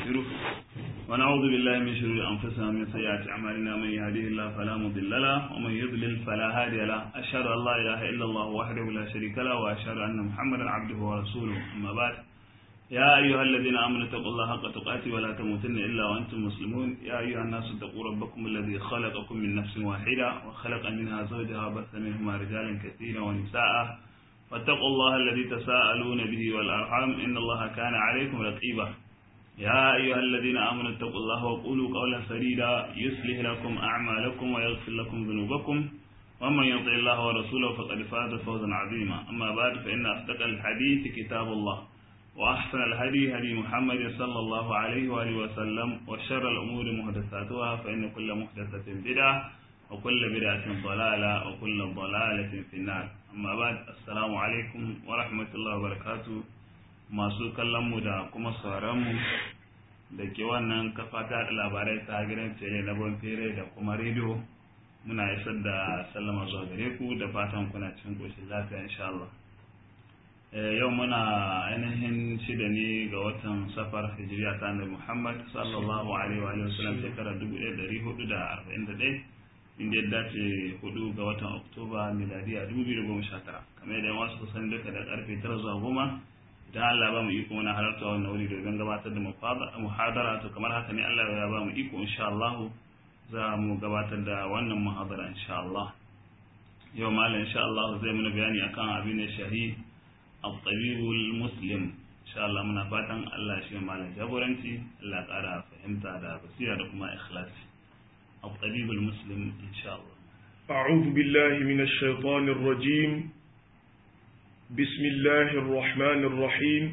ونستغفره ونعوذ بالله من شرور أنفسنا ومن سيئات أعمالنا من يهده الله فلا مضل له ومن يضلل فلا هادي له أشهد أن لا إله إلا الله وحده لا شريك له وأشهد أن محمدا عبده ورسوله أما بعد يا أيها الذين آمنوا اتقوا الله حق تقاته ولا تموتن إلا وأنتم مسلمون يا أيها الناس اتقوا ربكم الذي خلقكم من نفس واحدة وخلق منها زوجها وبث منهما رجالا كثيرا ونساء واتقوا الله الذي تساءلون به والأرحام إن الله كان عليكم رقيبا يا أيها الذين آمنوا اتقوا الله وقولوا قولا سديدا يصلح لكم أعمالكم ويغفر لكم ذنوبكم ومن يطع الله ورسوله فقد فاز فوزا عظيما أما بعد فإن أصدق الحديث كتاب الله وأحسن الهدي هدي محمد صلى الله عليه وآله وسلم وشر الأمور محدثاتها فإن كل محدثة بدعة وكل بدعة ضلالة وكل ضلالة في النار amma ba assalamu alaikum wa rahmatullahi wa barakatu masu kallon mu da kuma sauran mu da ke wannan kafa ta labarai ta gidan tele na bonfere da kuma rediyo muna isar da sallama zuwa gare ku da fatan kuna cikin koshin lafiya insha Allah yau muna ainihin shida ne ga watan safar hijiriya ta annabi Muhammad sallallahu alaihi wa sallam shekara 1441 inda ya dace hudu ga watan oktoba miladiya 2019 kamar yadda wasu kusan duka da karfe 9 zuwa goma idan Allah ba mu iko muna halarta wannan wuri domin gabatar da muhadara to kamar haka ne Allah ya ba mu iko insha Allah za mu gabatar da wannan muhadara insha Allah yau malam insha Allah zai muna bayani akan abin da shahi al-tabibul muslim insha Allah muna fatan Allah shi malam jagoranci Allah ya kara fahimta da basira da kuma ikhlasi الطبيب المسلم إن شاء الله أعوذ بالله من الشيطان الرجيم بسم الله الرحمن الرحيم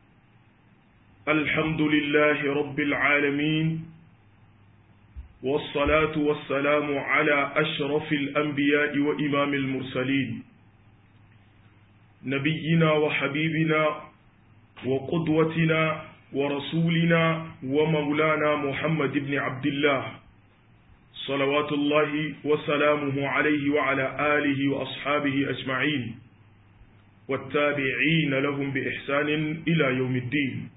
الحمد لله رب العالمين والصلاة والسلام على أشرف الأنبياء وإمام المرسلين نبينا وحبيبنا وقدوتنا ورسولنا ومولانا محمد بن عبد الله صلوات الله وسلامه عليه وعلى آله وأصحابه أجمعين والتابعين لهم بإحسان إلى يوم الدين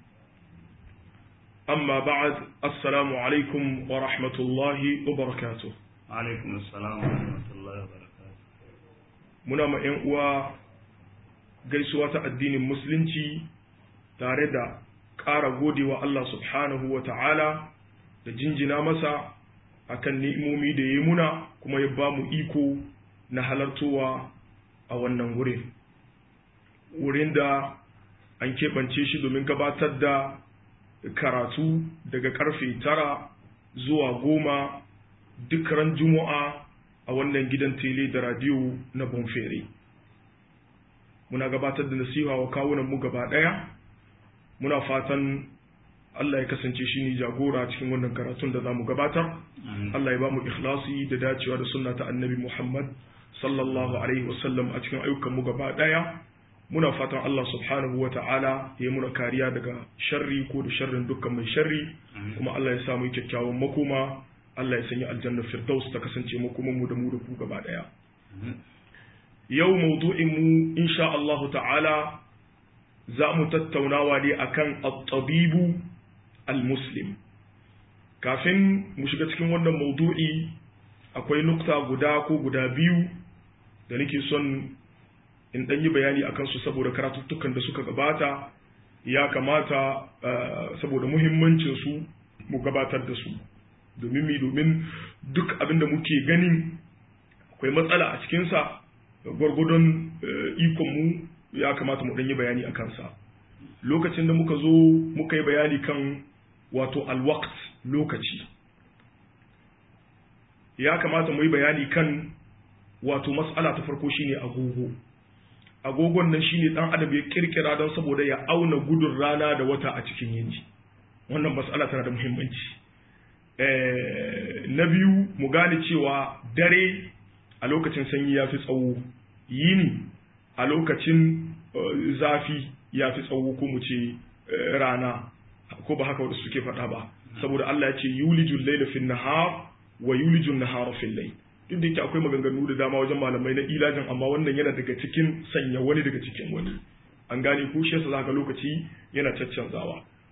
أما بعد السلام عليكم ورحمة الله وبركاته عليكم السلام ورحمة الله وبركاته muna ma 'yan uwa gaisuwa ta addinin musulunci tare da ƙara godewa Allah subhanahu wa ta'ala da jinjina masa akan ni'imomi da ya muna kuma ya ba mu iko na halartowa a wannan wurin wurin da an keɓance shi domin gabatar da karatu daga karfe tara zuwa goma duk ran juma'a a wannan gidan tele da radiyo na bonfere muna gabatar da nasiha wa kawunan mu gaba ɗaya muna fatan Allah ya kasance shi ne jagora cikin wannan karatun da za mu gabatar. Allah ya ba mu ikhlasi da dacewa da sunna ta annabi Muhammad sallallahu alaihi wasallam a cikin ayyukan mu gaba daya. Muna fatan Allah subhanahu wa ta'ala ya yi muna kariya daga sharri ko da sharrin dukkan mai sharri kuma Allah ya samu kyakkyawan makoma Allah ya sanya aljanna firdaus ta kasance makoman mu da mu da ku gaba daya. Yau maudu'in mu insha Allah ta'ala za mu tattaunawa ne akan at-tabibu al-muslim kafin mu shiga cikin wannan maudu'i akwai nukta guda ko guda biyu da nake son in ɗan yi bayani akan su saboda karatuttukan da suka gabata ya kamata saboda muhimmancin su mu gabatar da su domin mi domin duk abin da muke ganin akwai matsala a cikinsa gwargwadon ikonmu ya kamata mu ɗan yi bayani a kansa lokacin da muka zo muka yi bayani kan wato alwakt lokaci ya kamata mu yi bayani kan wato matsala ta farko shine agogo agogon nan shine dan adam ya kirkira don saboda ya auna gudun rana da wata a cikin yini wannan matsala tana da muhimmanci na biyu mu gane cewa dare a lokacin sanyi ya fi tsawo yini a lokacin zafi ya fi tsawo ko mu ce rana ko ba haka wadda suke faɗa ba saboda Allah ya ce yulijul layla fil nahar wa yulijul nahara fil layl duk da yake akwai maganganu da dama wajen malamai na ilajin amma wannan yana daga cikin sanya wani daga cikin wani an gane ko shi yasa zaka lokaci yana caccanzawa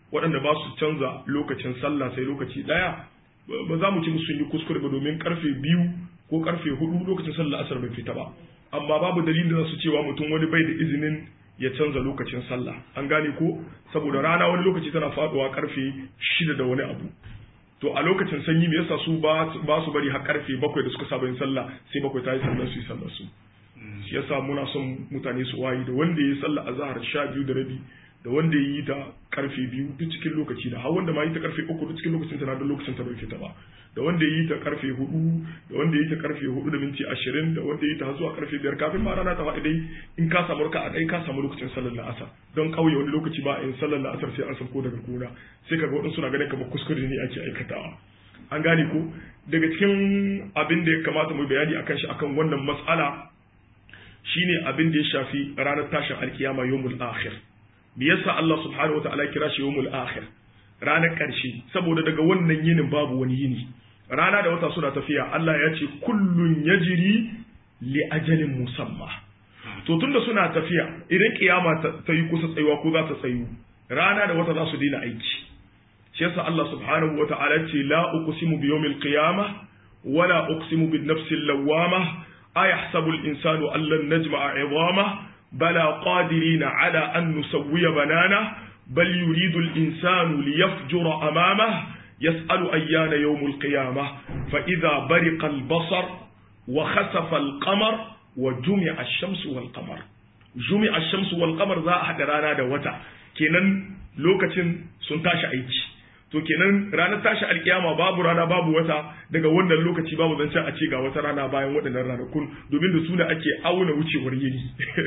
waɗanda ba su canza lokacin sallah sai lokaci ɗaya ba za mu ci musu sun yi kuskure ba domin karfe biyu ko karfe hudu lokacin sallah asar bai fita ba amma babu dalilin da su cewa mutum wani bai da izinin ya canza lokacin sallah an gane ko saboda rana wani lokaci tana faduwa karfe shida da wani abu to a lokacin sanyi me yasa su ba su bari har karfe bakwai da suka saba yin sallah sai bakwai ta yi sallah su yi sallah su shi yasa muna son mutane su wayi da wanda ya yi sallah azhar sha biyu da rabi da wanda ya yi ta karfe biyu duk cikin lokaci da har wanda ma yi ta karfe uku duk cikin lokacin ta na da lokacin ta bai fita ba da wanda ya yi ta karfe hudu da wanda ya yi ta karfe hudu da minti ashirin da wanda ya yi ta zuwa karfe biyar kafin ma rana ta faɗi dai in ka samu raka a ɗai ka samu lokacin sallar la'asar don ƙauye wani lokaci ba a yin sallar la'asar sai an sauko daga gona sai kaga waɗansu na ganin kamar kuskure ne ake aikatawa an gane ko daga cikin abin da ya kamata mu bayani akan shi akan wannan mas'ala shine abin da ya shafi ranar tashin alkiyama yawmul akhir me yasa Allah subhanahu wataala ya kira shi yawmul akhir ranar ƙarshe saboda daga wannan yinin babu wani yini rana da wata suna tafiya Allah ya ce kullun yajri li ajalin musamma to tunda suna tafiya idan kiyama ta yi kusa tsayuwa ko za ta tsayu rana da wata za su daina aiki shi yasa Allah subhanahu wataala ce la uqsimu bi yawmil qiyamah wala uqsimu bin nafsil lawwamah ayahsabu al insanu an lan najma'a 'idhamah بلى قادرين على أن نسوي بنانه بل يريد الإنسان ليفجر أمامه يسأل أيان يوم القيامة فإذا برق البصر وخسف القمر وجمع الشمس والقمر جمع الشمس والقمر ذا أحد رانا دوتا كنن لوكتن سنتاش أيتي to kenan ranar tashi alkiyama babu rana babu wata daga wannan lokaci babu zancen a ce ga wata rana bayan waɗannan ranakun domin da suna ake auna wucewar yini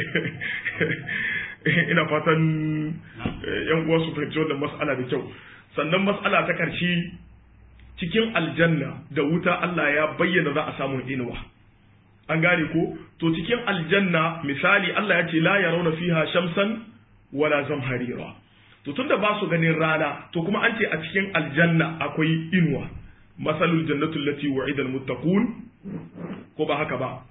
ina fatan yan uwa su fahimci wannan mas'ala da kyau sannan mas'ala ta karshe cikin aljanna da wuta Allah ya bayyana za a samu inuwa an gane ko to cikin aljanna misali Allah ya ce la yarawna fiha shamsan wala zamharira to tunda ba su ganin rana to kuma an ce a cikin aljanna akwai inuwa masalul jannatu allati wa'ida almuttaqun ko ba haka ba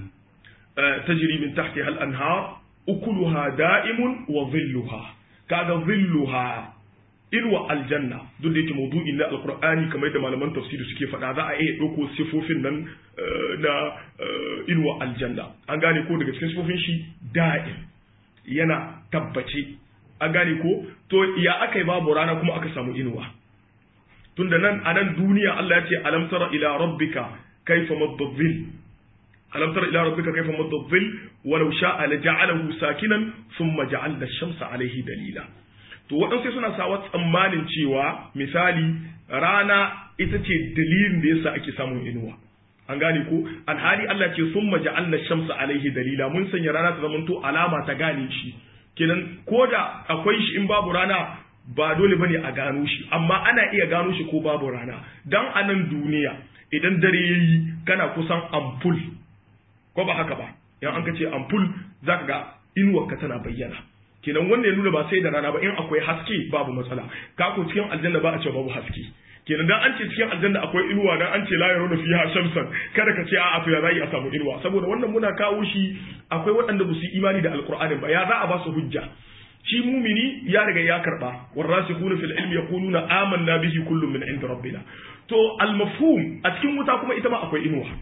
tajri min tahtiha al-anhar ukuluha da'imun wa dhilluha kaga dhilluha inuwa aljanna duk da yake maudu'in na alqur'ani kamar da malaman tafsiri suke faɗa za a iya ɗauko sifofin nan na inuwa aljanna an gane ko daga cikin sifofin shi da'im yana tabbace an gane ko to ya aka yi babu rana kuma aka samu inuwa tunda nan a nan duniya Allah ya ce alam tara ila rabbika kaifa madadhil alam tara ila rabbika kaifa madadhil walau sha'a la ja'alahu sakinan thumma ja'alna ash-shamsa alayhi dalila to waɗansu suna sawa tsammanin cewa misali rana ita ce dalilin da yasa ake samun inuwa an gane ko alhali Allah ce thumma ja'alna ash-shamsa alayhi dalila mun sanya rana ta zamanto alama ta gane shi kenan ko da akwai shi in babu rana ba dole bane a gano shi amma ana iya gano shi ko babu rana dan a nan duniya idan dare yayi kana kusan ampul ko ba haka ba yan an ka ce ampul zaka ga inuwar ka tana bayyana kenan wannan ya nuna ba sai da rana ba in akwai haske babu matsala ka ko cikin aljanna ba a ce babu haske kenan dan an ce cikin aljanna akwai inuwa dan an ce la yaruna fiha shamsan kada ka ce a'a to ya zai a samu inuwa saboda wannan muna kawo shi akwai waɗanda ba su yi imani da alqur'ani ba ya za a ba su hujja shi mumini ya riga ya karba warasikhuna fil ilmi yaquluna amanna bihi kullun min inda rabbina to al mafhum a cikin wuta kuma ita ma akwai inuwa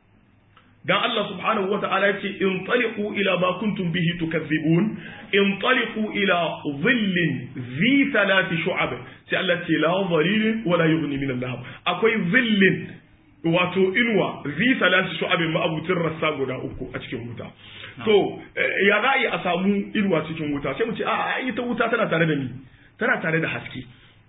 dan Allah subhanahu wa ta'ala yace in taliqu ila ma kuntum bihi tukazzibun in taliqu ila dhillin zi thalathi shu'ab sai Allah ce la dhalilin wa la yughni min al-lahab akwai dhillin wato inuwa zi thalathi shu'ab ma abutin rassa guda uku a cikin wuta to ya za a samu inuwa cikin wuta sai mu ce a ita wuta tana tare da ni tana tare da haske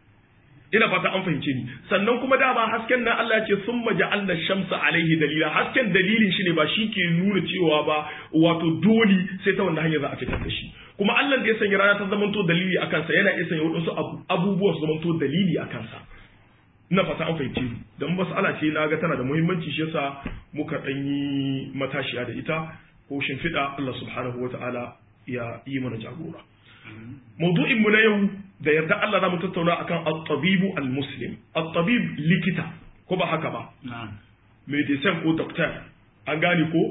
ina fata an fahimce ni sannan kuma dama hasken nan Allah ya ce summa ja'alna shamsa alaihi dalila hasken dalilin shi ne ba shi ke nuna cewa ba wato dole sai ta wannan hanyar za a fitar da shi kuma Allah da ya sanya rana ta zamanto dalili a kansa yana iya sanya wadansu abubuwa su zamanto dalili a kansa ina fata an fahimce ni dan mas'ala ce na ga tana da muhimmanci shi yasa muka dan yi matashiya da ita ko shimfiɗa Allah subhanahu wata'ala ya yi mana jagora maudu'in mu na yau da yarda Allah za mu tattauna akan at-tabibu al-muslim at-tabib likita ko ba haka ba medicine ko doctor an gane ko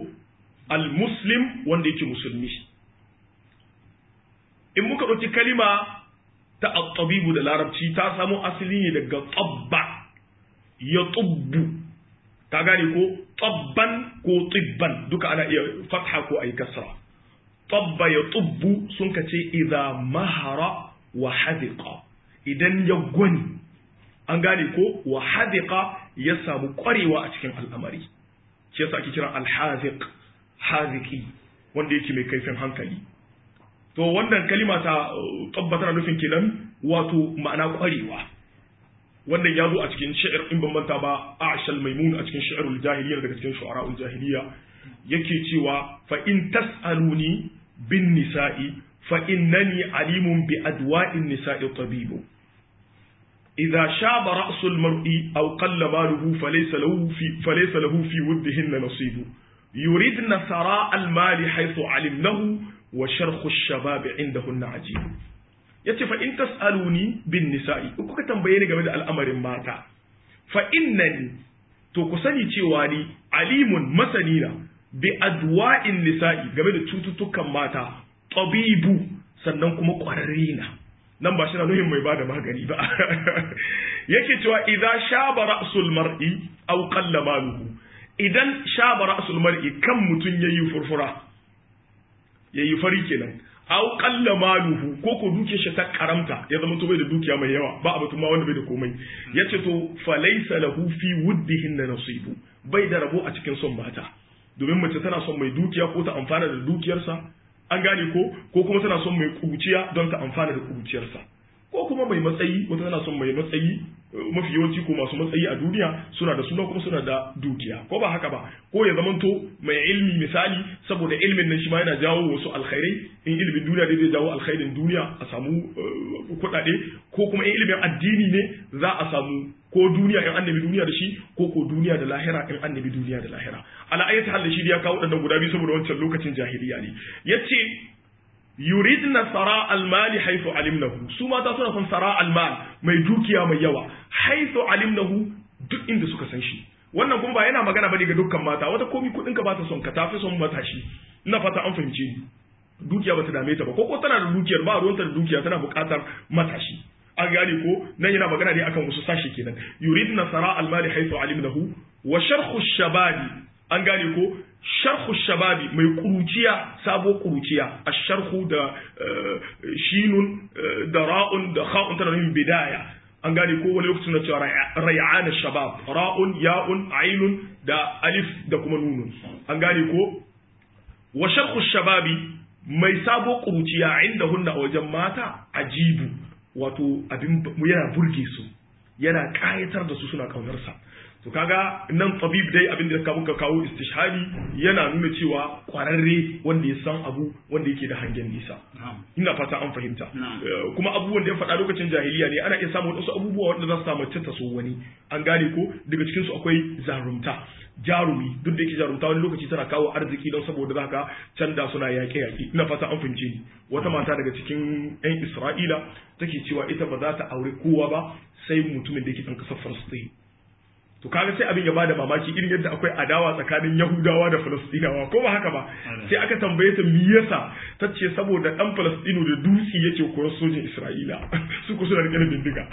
al-muslim wanda yake musulmi in muka ɗauki kalima ta at-tabibu da larabci ta samo asali ne daga tabba ya tubbu ka gane ko tabban ko tibban duka ana iya fatha ko ayi kasra tabba ya tubbu sun ka ce idza mahara wa hadiqa idan ya gwani an gane ko wa hadiqa ya samu kwarewa a cikin al'amari shi yasa ake kira al-haziq haziki wanda yake mai kaifin hankali to wannan kalima ta tabbatar nufin kenan wato ma'ana kwarewa wannan ya zo a cikin shi'ir in ban manta ba ashal maimun a cikin shi'irul jahiliya daga cikin shu'ara'ul jahiliya yake cewa fa in tas'aluni bin nisa'i fa innani alimun bi adwa'in nisa'i tabibu idza shaba ra'su al-mar'i aw qalla maluhu falaysa lahu fi falaysa lahu fi wuddihinna nasibu yuridna sara al-mali haythu alimnahu wa sharhu ash-shabab indahunna ajib yace fa in tasaluni bin nisa'i in kuka tambaye ni game da al'amarin mata fa innani to ku sani cewa ni alimun masanina bi adwa'in nisa'i game da cututtukan mata tabibu sannan kuma ƙwararre na nan ba shi na nuhin mai bada magani ba yake cewa idan shaba ra'sul mar'i aw qalla maluhu idan shaba ra'sul mar'i kan mutun yayi furfura yayi fari kenan aw qalla maluhu ko ko duke shi ta karamta ya zama to bai da dukiya mai yawa ba abu ma wanda bai da komai yace to falaysa lahu fi wuddihin nasibu bai da rabo a cikin son mata domin mace tana son mai dukiya ko ta amfana da dukiyarsa an gane ko ko kuma tana son mai kubuciya don ta amfana da kubuciyarsa ko kuma mai matsayi wata tana son mai matsayi mafi yawanci ko masu matsayi a duniya suna da suna kuma suna da dukiya ko ba haka ba ko ya zamanto mai ilmi misali saboda ilmin nan shi ma yana jawo wasu alkhairai in ilmin duniya dai zai jawo alkhairin duniya a samu kuɗaɗe ko kuma in ilmin addini ne za a samu ko duniya in annabi duniya da shi ko ko duniya da lahira in annabi duniya da lahira ala ayati hal shi ya kawo wadannan guda biyu saboda wancan lokacin jahiliya ne yace yuridna sara almali haythu alimnahu su mata suna son sara almal mai dukiya mai yawa haythu alimnahu duk inda suka san shi wannan kuma ba yana magana bane ga dukkan mata wata komi kudin ka ba ta son ka tafi son matashi ina fata an fahimce ni dukiya ba ta dame ta ba ko ko tana da dukiyar ba ruwanta da dukiya tana buƙatar matashi an gane ko nan yana magana ne akan wasu sashi kenan yuridna sara almali haythu alimnahu wa sharhu shababi an gane ko sharhu shababi mai kuruciya sabo kuruciya asharhu da shinun da ra'un da kha'un tana nufin bidaya an gane ko wani lokacin na cewa ray'an shabab ra'un ya'un ainun da alif da kuma nunun an gane ko wa sharhu shababi mai sabo kuruciya inda hunna a wajen mata ajibu wato abin yana burge su yana kayatar da su suna kaunarsa to kaga nan tabib dai abin da ka muka kawo istishhadi yana nuna cewa kwararre wanda ya san abu wanda yake da hangen nisa ina fata an fahimta kuma abubuwan da ya faɗa lokacin jahiliya ne ana iya samun wasu abubuwa wanda za su samu ta so wani an gane ko daga cikin su akwai zarumta jarumi duk da yake jarumta wani lokaci tana kawo arziki don saboda zaka canda suna yaƙe yaƙe ina fata an fahimce ni wata mata daga cikin yan Isra'ila take cewa ita ba za ta aure kowa ba sai mutumin da yake ɗan ƙasar Falastin to kaga sai abin ya bada mamaki irin yadda akwai adawa tsakanin Yahudawa da Falastinawa ko ba haka ba sai aka tambaye ta me yasa ta ce saboda dan Falastinu da dutse yake koyar sojin Isra'ila su ku suna rike da bindiga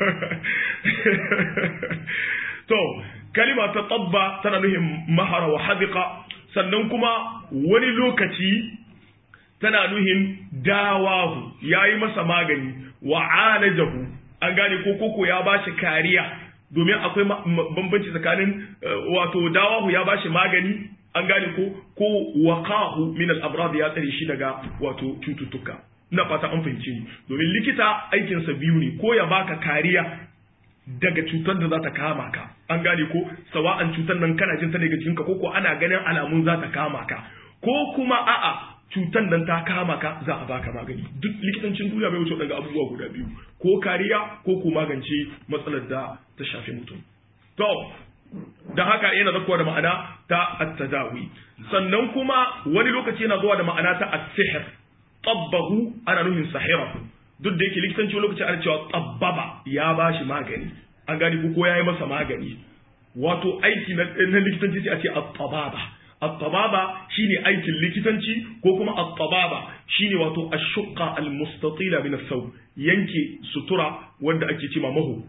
to kalima ta tabba tana nuhin mahara wa hadiqa sannan kuma wani lokaci tana nuhin dawahu yayi masa magani wa alajahu an gane ko koko ya bashi kariya domin akwai bambanci tsakanin wato dawahu ya bashi magani an gane ko ko waqahu min al-amrad ya tsare shi daga wato cututtuka ina fata an fahimce ni domin likita aikin sa biyu ne ko ya baka kariya daga cutar da za ta kama ka an gane ko sawa'an cutar nan kana jin ta daga jikinka ko ko ana ganin alamun za ta kama ka ko kuma a'a cutar nan ta kama ka za a baka magani duk likitancin duniya bai wuce daga abubuwa guda biyu ko kariya ko ko magance matsalar da ta shafi mutum to da haka yana zakuwa da ma'ana ta at-tadawi sannan kuma wani lokaci yana zuwa da ma'ana ta as-sihr tabbahu ana nufin sahirahu duk da yake likitanci wani lokaci ana cewa tabbaba ya bashi magani an gani ko ya yi masa magani wato aiki na likitanci sai a ce at-tababa at-tababa shine aikin likitanci ko kuma at-tababa shine wato ash-shuqqa al-mustatila min as-saw yanke sutura wanda ake cewa mahu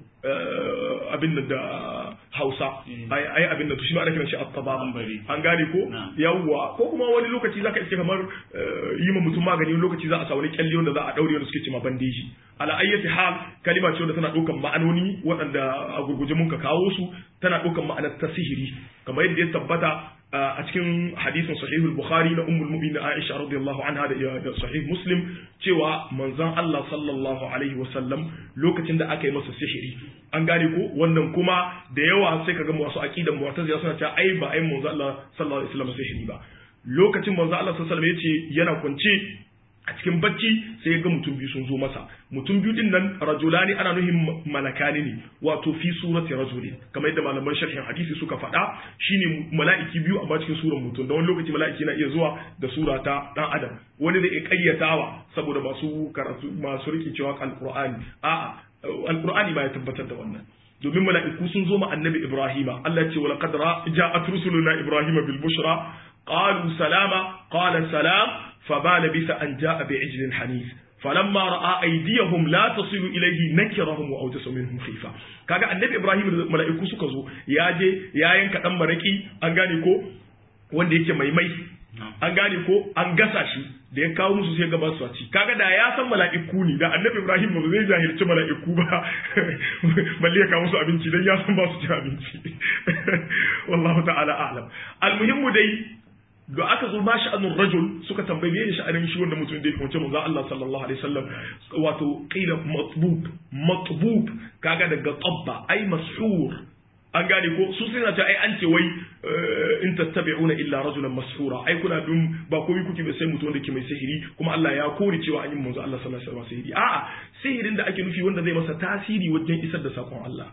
abin da Hausa ai abin da to shi ma ana kiran shi at-tababa an gane ko yawwa ko kuma wani lokaci zaka iske kamar yi ma mutum magani wani lokaci za a sa wani kyalle wanda za a daure wanda suke cewa bandeji ala ayyati hal kalima ce wanda tana ɗaukan ma'anoni waɗanda a gurguje mun ka kawo su tana ɗaukan ma'anar ta sihiri kamar yadda ya tabbata a cikin hadisin sahihul bukhari na ummul mu'minin aisha radiyallahu anha da sahih muslim cewa manzon Allah sallallahu alaihi wasallam lokacin da aka yi masa sihiri an gane ko wannan kuma da yawa sai kaga wasu aqidan mu'tazila suna cewa ai ba ai manzon Allah sallallahu alaihi wasallam sihiri ba lokacin manzon Allah sallallahu alaihi wasallam yace yana kwance a cikin bacci sai ya ga mutum biyu sun zo masa mutum biyu din nan rajulani ana nuhin malakani ne wato fi surati rajulin kamar yadda malaman sharhin hadisi suka faɗa shine mala'iki biyu amma cikin suran mutum da wani lokaci mala'iki na iya zuwa da sura ta dan adam wani zai kayyatawa saboda masu karatu masu rikicewa alqur'ani a'a alqur'ani ba ya tabbatar da wannan domin mala'iku sun zo ma annabi ibrahima Allah ya ce wa laqad ja'at rusuluna ibrahima bil bushra qalu salama qala salam فما لبث أن جاء بعجل حنيف فلما رأى أيديهم لا تصل إليه نكرهم وأوجس منهم خيفة kaga annabi Ibrahim da mala'iku suka zo ya je ya yanka dan maraki an gane ko wanda yake mai mai an gane ko an gasa shi da ya kawo musu sai gaba su ci kaga da ya san mala'iku ne da annabi Ibrahim ba zai jahilci mala'iku ba balle ya kawo musu abinci dan ya san ba su ci abinci wallahu ta'ala a'lam almuhimmu dai da aka zo ma sha'anun rajul suka tambaye me sha'anin shi wanda mutum da ya kawace manzo Allah sallallahu alaihi wasallam wato qila matbub matbub kaga daga tabba ai mashur an gane ko su suna ta ai an ce wai in tattabi'una illa rajulan mashura ai kuna dun ba komai kuke ba sai mutum wanda ke mai sihiri kuma Allah ya kore cewa an yi manzo Allah sallallahu alaihi wasallam sihiri a'a sihirin da ake nufi wanda zai masa tasiri wajen isar da sakon Allah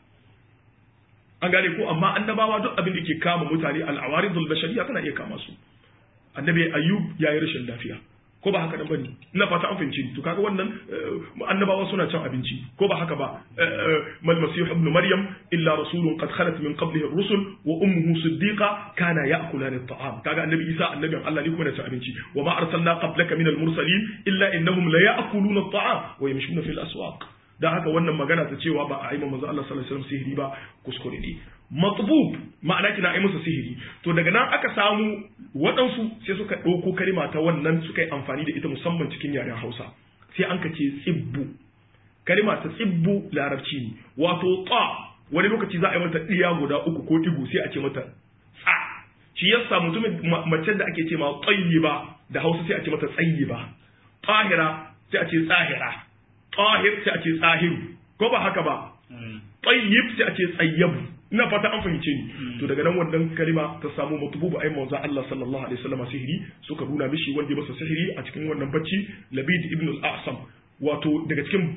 an gane ko amma annabawa duk abin da ke kama mutane al-awaridul bashariya tana iya kama su annabi ayyub ya yi rashin lafiya ko ba haka nan bane ina fata an fahimci to kaga wannan annabawa suna cin abinci ko ba haka ba mal masih ibn maryam illa rasulun qad khalat min qablihi ar-rusul wa ummuhu siddiqa kana ya'kulani at-ta'am kaga annabi isa annabin Allah ne kuma da cin abinci wa ma arsalna qablaka min al-mursalin illa innahum la ya'kuluna at-ta'am wa yamshuna fil aswaq dan haka wannan magana ta cewa ba a aima manzo Allah sallallahu alaihi wasallam sihiri ba kuskure ne matbub ma'ana kina ai masa sihiri to daga nan aka samu waɗansu sai suka ɗauko kalima ta wannan suka yi amfani da ita musamman cikin yaren Hausa sai an ka ce tsibbu kalima ta tsibbu larabci ne wato ta wani lokaci za a yi mata ɗiya guda uku ko ɗigu sai a ce mata tsa shi yasa mutumin mace da ake ce ma ba da Hausa sai a ce mata ba tahira sai a ce tsahira tahir sai a ce tsahiru ko ba haka ba tayyib sai a ce tsayyabu ina fata an fahimce ni to daga nan wannan kalima ta samu matububu ai manzo Allah sallallahu alaihi wasallam sihiri suka nuna mishi wanda ya masa sihiri a cikin wannan bacci Labid ibn al-A'sam wato daga cikin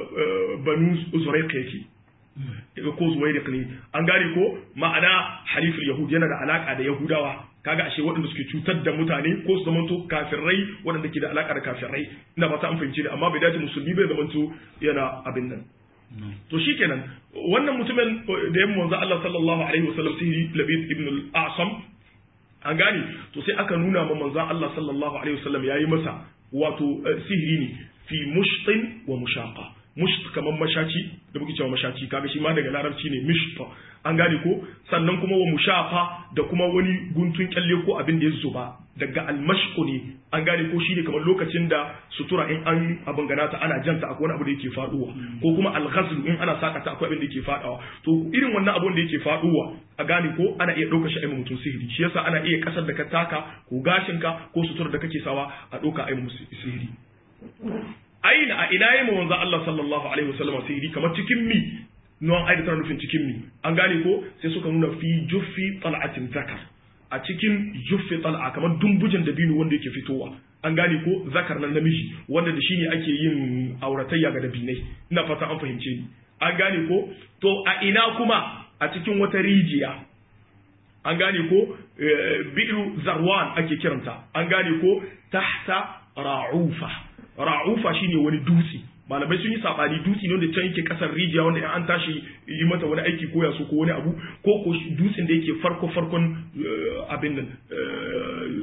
banu Zurayq yake daga ko Zuwayriq ne an gane ko ma'ana haliful yahud yana da alaka da yahudawa kaga ashe waɗanda suke cutar da mutane ko su zamanto kafirai waɗanda ke da alaka da kafirai ina fata an fahimce ni amma bai dace musulmi bai zamanto yana abin nan to shikenan wannan mutumin da ya manzo Allah sallallahu alaihi wasallam sihiri Labid ibn al-Asam an gane to sai aka nuna ma manzo Allah sallallahu alaihi wasallam yayi masa wato sihiri ne fi mushtin wa mushaqa musht kaman mashaci da muke cewa mashaci kaga shi ma daga larabci ne mishta an gane ko sannan kuma wa mushafa da kuma wani guntun kyalle ko abin da ya zuba daga almashku ne an gane ko shi ne kamar lokacin da sutura in an abin gana ta ana janta akwai wani abu da yake faduwa ko kuma alghazlu in ana saka ta akwai abin da yake fadawa to irin wannan abun da yake faduwa a gane ko ana iya ɗauka shi a mutum sihiri shi yasa ana iya kasar da ka taka ko gashinka ko sutura da kake sawa a ɗauka a musu sihiri aina a ina yi manzo Allah sallallahu alaihi wasallam sihiri kamar cikin mi nuwan aida tana nufin cikin mi an gane ko sai suka nuna fi juffi tal'atin zakar a cikin juffi tal'a kamar dumbujin dabino wanda yake fitowa an gane ko zakar nan namiji wanda da shine ake yin auratayya ga dabinai ina fata an fahimce ni an gane ko to a ina kuma a cikin wata rijiya an gane ko bi'ru zarwan ake kiranta an gane ko tahta ra'ufa ra'ufa shine wani dutse malamai sun yi sabani dutse ne wanda can yake kasar rijiya wanda in an tashi yi mata wani aiki ko ya so ko wani abu ko ko dutsen da yake farko farkon abin nan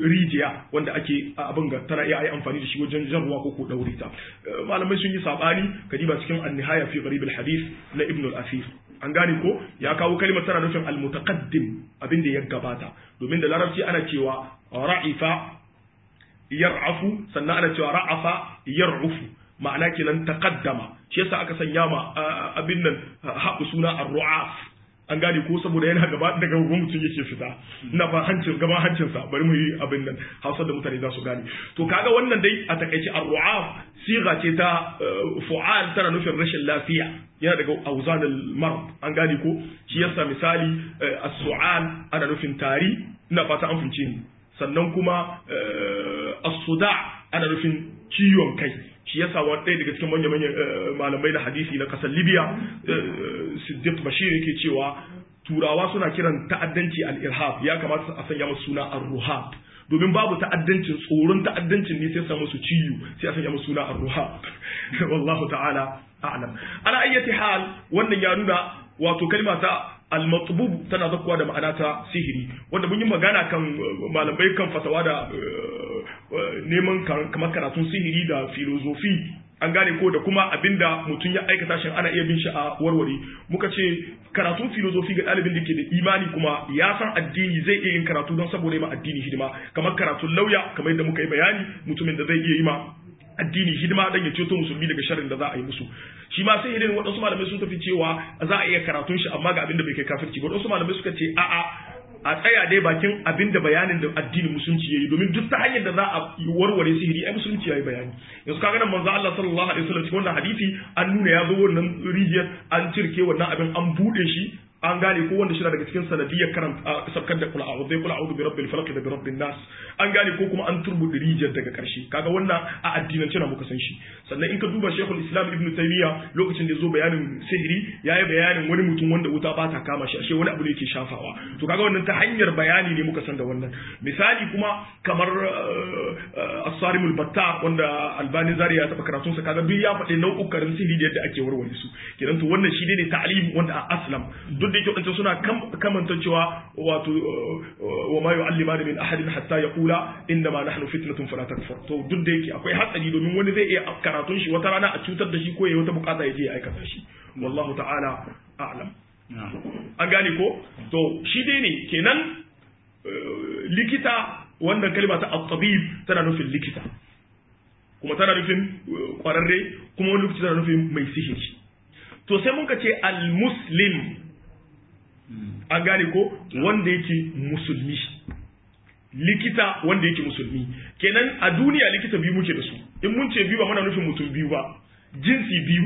rijiya wanda ake abin ga tana iya amfani da shi wajen jan ruwa ko ko daure ta malamai sun yi sabani kadiba cikin an-nihaya fi gharib al-hadith na ibn al-asir an gane ko ya kawo kalmar tana nufin al-mutaqaddim abin da ya gabata domin da larabci ana cewa ra'ifa yar'afu sannan ana cewa ra'afa yar'ufu ma'ana kenan taqaddama shi yasa aka sanya ma abin nan haɓu suna ar-ru'af an gane ko saboda yana gaba daga gaban mutum yake fita ina fa hancin gaban hancin sa bari mu yi abin nan Hausa da mutane za su gane to kaga wannan dai a takaice ar-ru'af siga ce ta fu'al tana nufin rashin lafiya yana daga auzan al-marad an gane ko shi yasa misali as-su'al ana nufin tari ina fata an fince ni sannan kuma as-suda ana nufin ciwon kai shi yasa wani ɗaya daga cikin manya manyan malamai na hadisi na ƙasar libya siddiq bashir yake cewa turawa suna kiran ta'addanci al-irhab ya kamata a sanya musu suna ar-ruhab domin babu ta'addancin tsoron ta'addancin ne sai sa musu ciwo sai a sanya musu suna ar-ruhab wallahu ta'ala a'lam ala ayyati hal wannan ya nuna wato kalma ta al-matbub tana zakkuwa da ma'ana ta sihiri wanda mun yi magana kan malamai kan fatawa da neman kamar karatun sihiri da filozofi an gane ko da kuma abinda mutum ya aikata shi ana iya bin shi a warware muka ce karatun filozofi ga ɗalibin da ke da imani kuma ya san addini zai iya yin karatu don saboda ma addini hidima kamar karatun lauya kamar yadda muka yi bayani mutumin da zai iya yi ma addini hidima dan ya ceto musulmi daga sharrin da za a yi musu shi ma sai irin waɗansu malamai sun tafi cewa za a iya karatun shi amma ga abin da bai kai kafirci ba waɗansu malamai suka ce a'a a tsaya dai bakin abin da bayanin da addinin musulunci yayi domin duk ta hanyar da za a warware sihiri ai musulunci yayi bayani yanzu kaga nan manzo Allah sallallahu alaihi wasallam cikin wannan hadisi an nuna ya zo wannan rijiyar an cirke wannan abin an bude shi an gane ko wanda shi daga cikin sanadiyyar karanta sabkar da kula a'udhu bi kula a'udhu bi rabbil falaq da bi rabbin nas an gane ko kuma an turbuɗe rijiyar daga karshe kaga wannan a addinance na muka san shi sannan in ka duba shekul islam ibnu taymiya lokacin da ya zo bayanin sihiri yayi bayanin wani mutum wanda wuta ba ta kama shi ashe wani abu ne yake shafawa to kaga wannan ta hanyar bayani ne muka san da wannan misali kuma kamar as-sarimul batta wanda albani zari ya taba karatun sa kaga duk ya faɗi nau'ukan sihiri da yadda ake warware su kenan to wannan shi ne ta'lim wanda a aslam duk da yake wadanda suna kamanta cewa wato wa ma yu'allima min ahadin hatta yaqula inna ma nahnu fitnatun fala takfur to duk da yake akwai hatsari domin wani zai iya karatun shi wata rana a cutar da shi ko yayi wata bukata ya je ya aikata shi wallahu ta'ala a'lam an gane ko to shi dai ne kenan likita wannan kalma ta at-tabib tana nufin likita kuma tana nufin kwararre kuma wani lokaci tana nufin mai sihiri to sai muka ce al-muslim an gane ko wanda yake musulmi likita wanda yake musulmi kenan a duniya likita biyu muke da su in mun ce biyu ba muna nufin mutum biyu ba jinsi biyu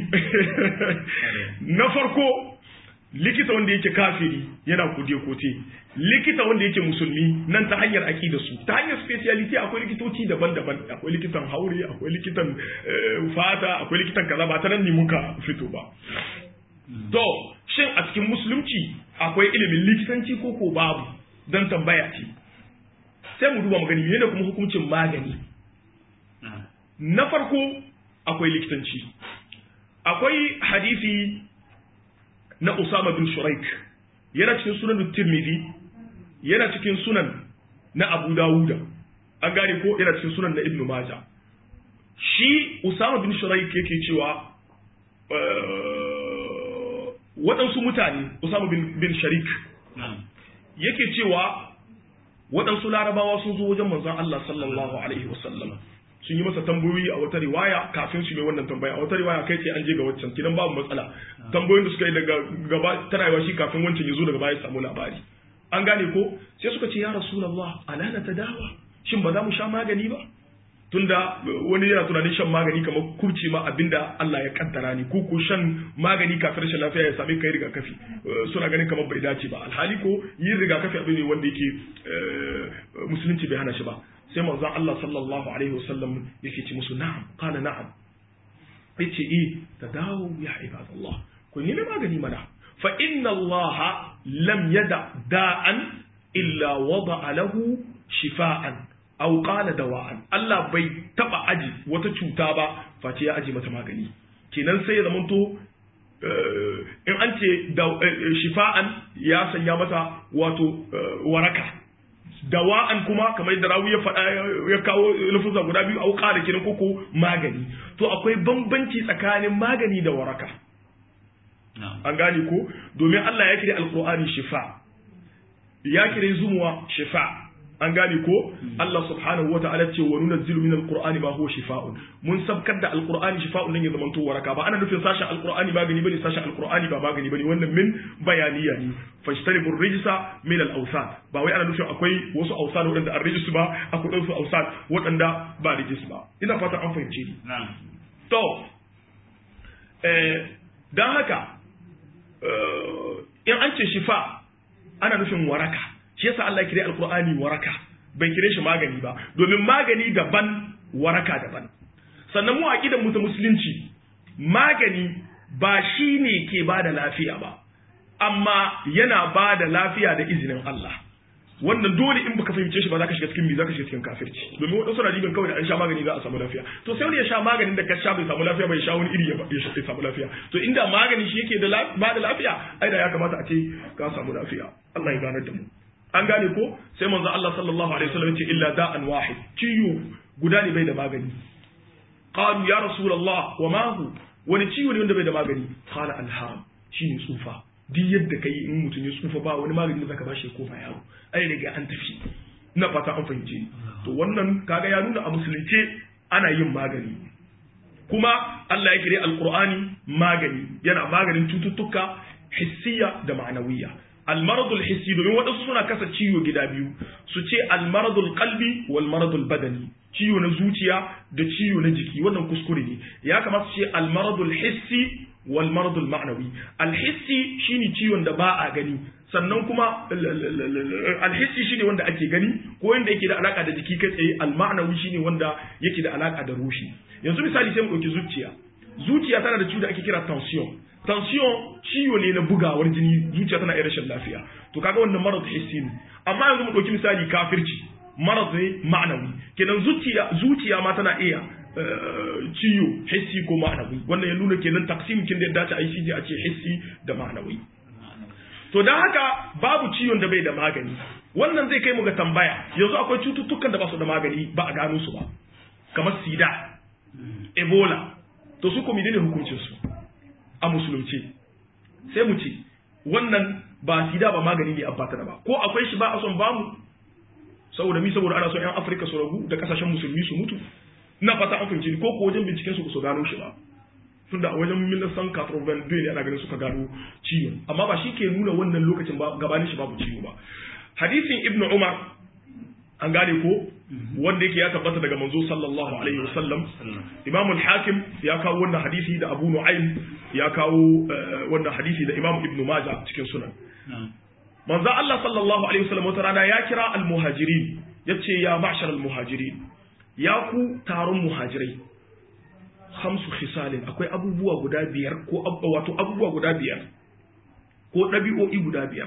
na farko likita wanda yake kafiri yana kode kote likita wanda yake musulmi nan ta hanyar aƙida su ta hanyar speciality akwai likitoci daban-daban akwai likitan haure akwai likitan fata akwai likitan kaza ba ta nan ne muka fito ba to shin a cikin musulunci akwai ilimin likitanci ko ko babu don tambaya ce sai mu duba magani ne da kuma hukuncin magani na farko akwai likitanci akwai hadisi na Usama bin Shuraik yana cikin sunan Tirmidhi yana cikin sunan na Abu Dawuda an gane ko yana cikin sunan na Ibn Majah shi Usama bin Shuraik yake cewa waɗansu mutane Usama bin, bin Sharik yake cewa waɗansu larabawa sun zo wajen manzon Allah sallallahu alaihi wasallam sun yi masa tambayoyi a wata riwaya kafin su mai wannan tambaya a wata riwaya kai ce an je ga waccan kidan babu matsala tambayoyin da suka yi daga gaba tana yawa shi kafin wancan ya zo daga baya samu labari an gane ko sai suka ce ya rasulullah ala na tadawa shin ba za mu sha magani ba tunda wani yana tunanin shan magani kamar kurce ma abinda Allah ya kaddara ni ko ko shan magani kafin rashin lafiya ya same kai rigakafi suna ganin kamar bai dace ba alhali ko yin rigakafi abin ne wanda yake musulunci bai hana shi ba sai manzon Allah sallallahu alaihi wasallam yake ce musu na'am qala na'am yace eh tadawu ya ibadallah ku nemi magani mana fa inna Allah lam yada da'an illa wada'a lahu shifa'an aw qala dawa'an Allah bai taba aji wata cuta ba face ya aji mata magani kenan sai ya zamanto in an ce shifa'an ya sanya mata wato waraka dawa'an kuma kamar yadda rawi ya faɗa ya kawo lafuzza guda biyu au qala kenan koko magani to akwai bambanci tsakanin magani da waraka an gane ko domin Allah ya kire alqur'ani shifa ya kire zumuwa shifa an gane ko Allah subhanahu wata'ala ce wa nunazzilu min alqur'ani ma huwa shifaa'un mun sabkar da alqur'ani shifaa'un dan ya zama to waraka ba ana nufin sashen alqur'ani magani bane sashen alqur'ani ba magani bane wannan min bayaniya ne fajtanibu rijsa min al-awsan ba wai ana nufin akwai wasu awsan wadanda an rijis ba akwai wasu awsan wadanda ba rijis ba ina fata an fahimce ni to eh dan haka in an ce shifa ana nufin waraka shi yasa Allah ya kire alqur'ani waraka bai kire shi magani ba domin magani daban waraka daban sannan mu aqidan mu ta musulunci magani ba shine ke bada lafiya ba amma yana bada lafiya da izinin Allah wannan dole in baka fahimce shi ba za ka shiga cikin mi za ka shiga cikin kafirci domin wadansu na jibin kawai da an sha magani za a samu lafiya to sai wani ya sha maganin da ka sha bai samu lafiya bai sha wani iri ya samu lafiya to inda magani shi yake da ba da lafiya ai da ya kamata a ce ka samu lafiya Allah ya ganar da mu an gane ko sai manzo Allah sallallahu alaihi wasallam ce illa da'an wahid ciwo guda ne bai da magani qalu ya rasulullah wa ma hu wani ciwo ne wanda bai da magani qala alham shine tsufa duk yadda kai in mutum ya tsufa ba wani magani da zaka bashi ko ba yaro ai riga an tafi ina fata an fahimce to wannan kaga ya nuna a musulunce ana yin magani kuma Allah ya kire alqur'ani magani yana maganin cututtuka hissiya da ma'anawiya almaradul hissi domin waɗansu suna kasa ciwo gida biyu su ce almaradul qalbi wal maradul badani ciwo na zuciya da ciwo na jiki wannan kuskure ne ya kamata su ce almaradul hissi wal maradul ma'nawi alhissi shine ciwon da ba a gani sannan kuma alhissi shine wanda ake gani ko wanda yake da alaka da jiki kai tsaye alma'nawi shine wanda yake da alaka da ruhi yanzu misali sai mu dauki zuciya zuciya tana da ciwo da ake kira tension tension ciwo ne na bugawar jini zuciya tana iya rashin lafiya to kaga wannan marad hissi ne amma yanzu mu dauki misali kafirci marad ne ma'nawi kenan zuciya zuciya ma tana iya ciwo hissi ko ma'nawi wannan ya nuna kenan taksim kin da ya dace a yi a ce hissi da ma'nawi to dan haka babu ciwon da bai da magani wannan zai kai mu ga tambaya yanzu akwai cututtukan da ba su da magani ba a gano su ba kamar sida ebola to su kuma ne hukuncin su a musulunci sai mu ce wannan ba sida ba magani ne abbata da ba ko akwai shi ba a son bamu saboda mi saboda ana son yan afirka su ragu da kasashen musulmi su mutu ina fata an fahimci ko ko wajen binciken su su gano shi ba tunda a wajen milisan katrovan ne ana ganin suka gano ciwon amma ba shi ke nuna wannan lokacin ba gabanin shi babu ciwo ba hadisin ibnu umar an gane ko wanda yake ya tabbata daga manzo sallallahu alaihi wasallam imam al-hakim ya kawo wannan hadisi da abu nu'aym ya kawo wannan hadisi da imam ibnu majah cikin sunan manzo Allah sallallahu alaihi wasallam wata rana ya kira al-muhajirin yace ya ma'shar al-muhajirin ya ku taron muhajirai hamsu khisalin akwai abubuwa guda biyar ko wato abubuwa guda biyar ko ɗabi'o'i guda biyar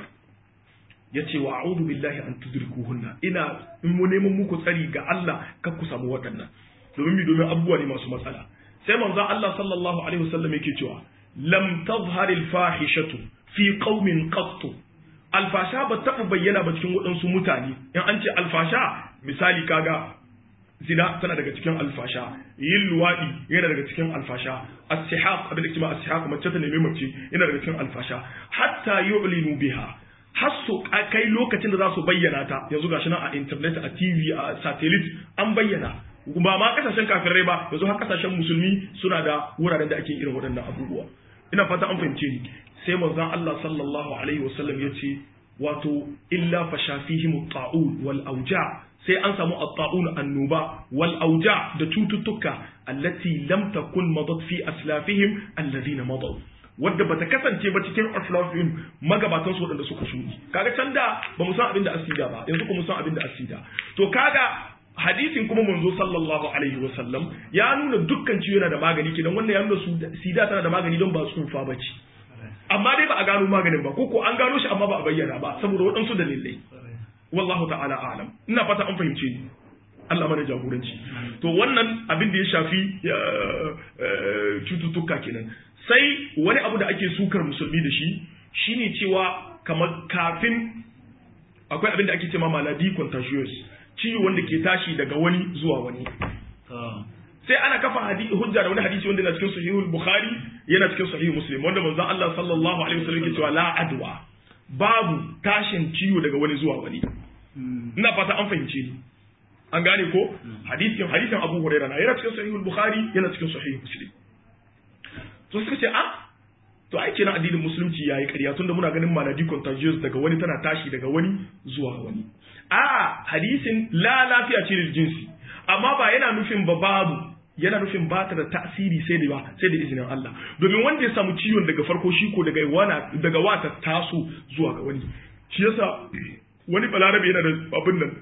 ya ce wa a'udhu billahi an tudrikuhunna ina in mu neman muku tsari ga Allah kar ku samu waɗannan domin mi domin abubuwa ne masu matsala sai manzon Allah sallallahu alaihi wasallam yake cewa lam tazhar al fahishatu fi qaumin qattu alfasha ba taɓa bayyana ba cikin waɗansu mutane in an ce alfasha misali kaga zina tana daga cikin alfasha yin luwaɗi yana daga cikin alfasha as-sihaq abin da kuma as-sihaq mace ta nemi mace yana daga cikin alfasha hatta yu'linu biha har su kai lokacin da za su bayyana ta yanzu gashi nan a internet a TV a satellite an bayyana ba ma kasashen kafirai ba yanzu har kasashen musulmi suna da wuraren da ake irin waɗannan abubuwa ina fata an fahimce ni sai manzon Allah sallallahu alaihi wasallam ya ce wato illa fashafihim at-ta'un wal awja' sai an samu at-ta'un annuba wal auja da cututtuka allati lam takun madat fi aslafihim alladhina madaw wadda bata kasance ba cikin aslafihim magabatan su wadanda suka shudi kaga can da ba mu san abin da asida ba yanzu kuma mu san abin da asida to kaga hadisin kuma manzo sallallahu alaihi wa sallam ya nuna dukkan ciwo yana da magani kidan wannan ya nuna su sida tana da magani don ba tsufa ba ce amma dai ba a gano maganin ba ko ko an gano shi amma ba a bayyana ba saboda waɗansu dalilai wallahu ta'ala a'lam ina fata an fahimce ni Allah mana jagoranci to wannan abin da ya shafi cututtuka kenan sai wani abu da ake sukar musulmi da shi shine cewa kamar kafin akwai abin da ake cewa maladi contagious ciwo wanda ke tashi daga wani zuwa wani sai ana kafa hadisi hujja da wani hadisi wanda yana cikin sahihul bukhari yana cikin sahihul muslim wanda manzon Allah sallallahu alaihi wasallam yake cewa la adwa babu tashin ciwo daga wani zuwa wani ina fata an fahimce ni an gane ko hadisin hadisin Abu Hurairah na yana cikin sahihul bukhari yana cikin sahihul muslim to suka ce ah to ai kenan addinin musulunci yayi ƙarya tunda muna ganin maladi contagious daga wani tana tashi daga wani zuwa wani a hadisin la lafiya ce da jinsi amma ba yana nufin ba babu yana nufin ba ta da tasiri sai da ba sai da izinin Allah domin wanda ya samu ciwon daga farko shi ko daga wana daga wata taso zuwa ga wani shi yasa wani balarabe yana da abin nan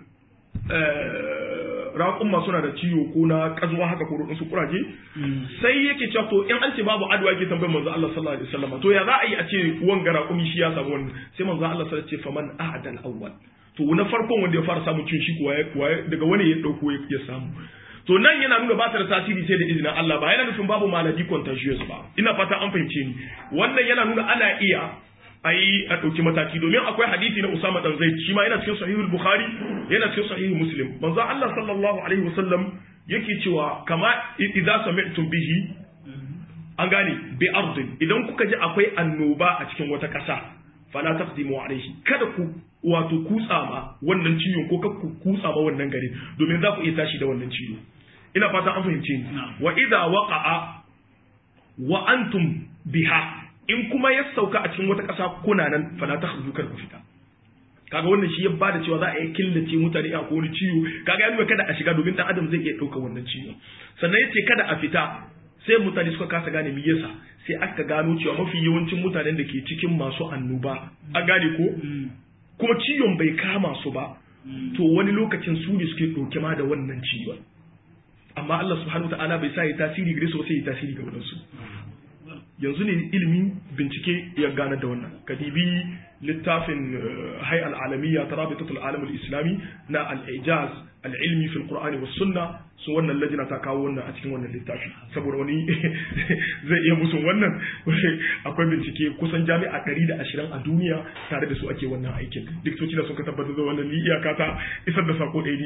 raƙumma suna da ciwo ko na kazuwa haka ko su kuraje sai yake cewa to in an ce babu adwa yake tambayar manzo Allah sallallahu alaihi wasallam to ya za a yi a ce wanga raƙumi shi ya samu wannan sai manzo Allah sallallahu alaihi wasallam ce faman ahadal awwal to na farkon wanda ya fara samun ciwon shi kuwa daga wani ya dauko ya samu to nan yana nuna ba ta da tasiri sai da izinin Allah ba yana nufin babu maladi contagious ba ina fata an fahimce ni wannan yana nuna ana iya a yi a ɗauki mataki domin akwai hadisi na Usama dan Zaid shi ma yana cikin sahihul Bukhari yana cikin sahihul Muslim manzo Allah sallallahu alaihi wasallam yake cewa kama idza sami'tum bihi an gane bi ardin idan kuka ji akwai annoba a cikin wata ƙasa fala taqdimu alaihi kada ku wato kutsa ma wannan ciwon ko ku kutsa ma wannan gari domin za ku iya tashi da wannan ciwo ina fata an fahimce ni wa idza waqa'a wa antum biha in kuma ya sauka a cikin wata ƙasa kuna nan fala ta khudu kar ku fita kaga wannan shi ya bada cewa za a yi killace mutane a wani ciwo kaga ya nuna kada a shiga domin dan adam zai iya ɗauka wannan ciwo sannan yace kada a fita sai mutane suka kasa gane me yasa sai aka gano cewa mafi yawancin mutanen da ke cikin masu annoba an gane ko kuma ciwon bai kama su ba to wani lokacin su ne suke ɗauke ma da wannan ciwon amma Allah subhanahu wa ta'ala bai sa ya tasiri gare su sai ya tasiri ga wadansu yanzu ne ilimin bincike ya gane da wannan kadibi littafin hay al'alamiyya ta rabitatul alam islami na al-ijaz al-ilmi fil qur'ani was sunna su wannan lajina ta kawo wannan a cikin wannan littafi saboda wani zai iya musu wannan akwai bincike kusan jami'a 120 a duniya tare da su ake wannan aikin likitoci da suka tabbatar da wannan iyaka ta isar da sako ɗaya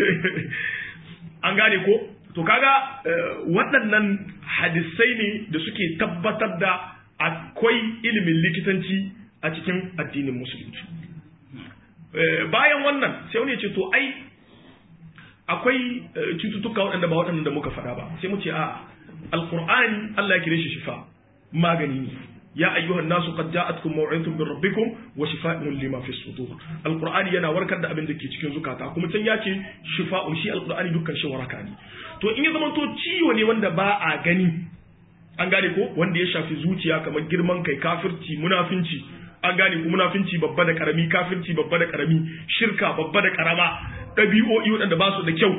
an gane ko to kaga waɗannan hadisai ne da suke tabbatar da akwai ilimin likitanci a cikin addinin musulunci bayan wannan sai wani ya ce to ai akwai cututtuka waɗanda ba waɗanda da muka faɗa ba sai mu ce a alqur'ani Allah ya kire shi shifa magani ne ya ayyuhan nasu qad ja'atkum maw'izatun min rabbikum wa shifaa'un lima fi sudur alqur'ani yana warkar da abin da ke cikin zukata kuma can ya ce shifa'un shi alqur'ani dukkan shi waraka ne to in ya zama to ciwo ne wanda ba a gani an gane ko wanda ya shafi zuciya kamar girman kai kafirci munafinci an gane ko munafinci babba da karami kafirci babba da karami shirka babba da karama ɗabi'o'i waɗanda ba su da kyau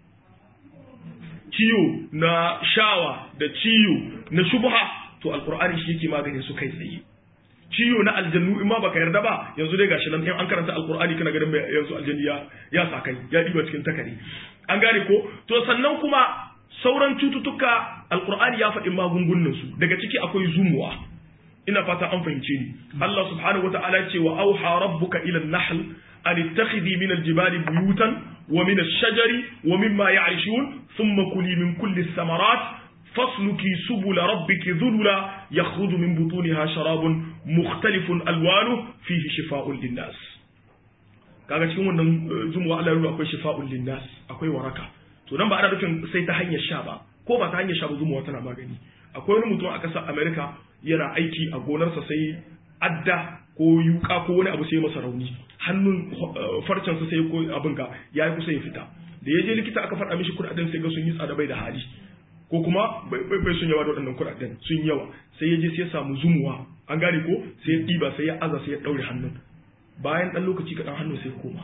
ciwo na shawa da ciwo na shubha to alkur'ani shi yake maganin su kai tsaye ciwo na aljannu in ma baka yarda ba yanzu dai gashi nan in an karanta alkur'ani kana ganin yanzu aljanni ya ya sakai ya diba cikin takari an gane ko to sannan kuma sauran cututtuka alkur'ani ya faɗi magungunan su daga ciki akwai zumuwa ina fata an fahimce ni Allah subhanahu wata'ala ce wa auha rabbuka ila an-nahl an ittakhidhi min al-jibali buyutan wa min ash-shajari wa mimma ya'rishun thumma kuli min kulli ath-thamarat فاسلكي سبل ربك ذللا يخرج من بطونها شراب مختلف الوانه فيه شفاء للناس kaga cikin wannan zumuwa Allah ya akwai shifa'un linnas akwai waraka to nan ba ana nufin sai ta hanyar sha ba ko ba ta hanyar sha ba zumuwa tana magani akwai wani mutum a ƙasar America yana aiki a gonarsa sai adda ko yuka ko wani abu sai masa rauni hannun farcensa sai ko abin ga yayi kusa ya fita da ya je likita aka faɗa mishi kuɗaɗen sai ga sun yi tsada bai da hali ko kuma bai sun yawa da waɗannan kuɗaɗen sun yawa sai ya je sai ya samu zumuwa an gane ko sai ya ɗiba sai ya aza sai ya ɗaure hannun bayan ɗan lokaci kaɗan hannun sai koma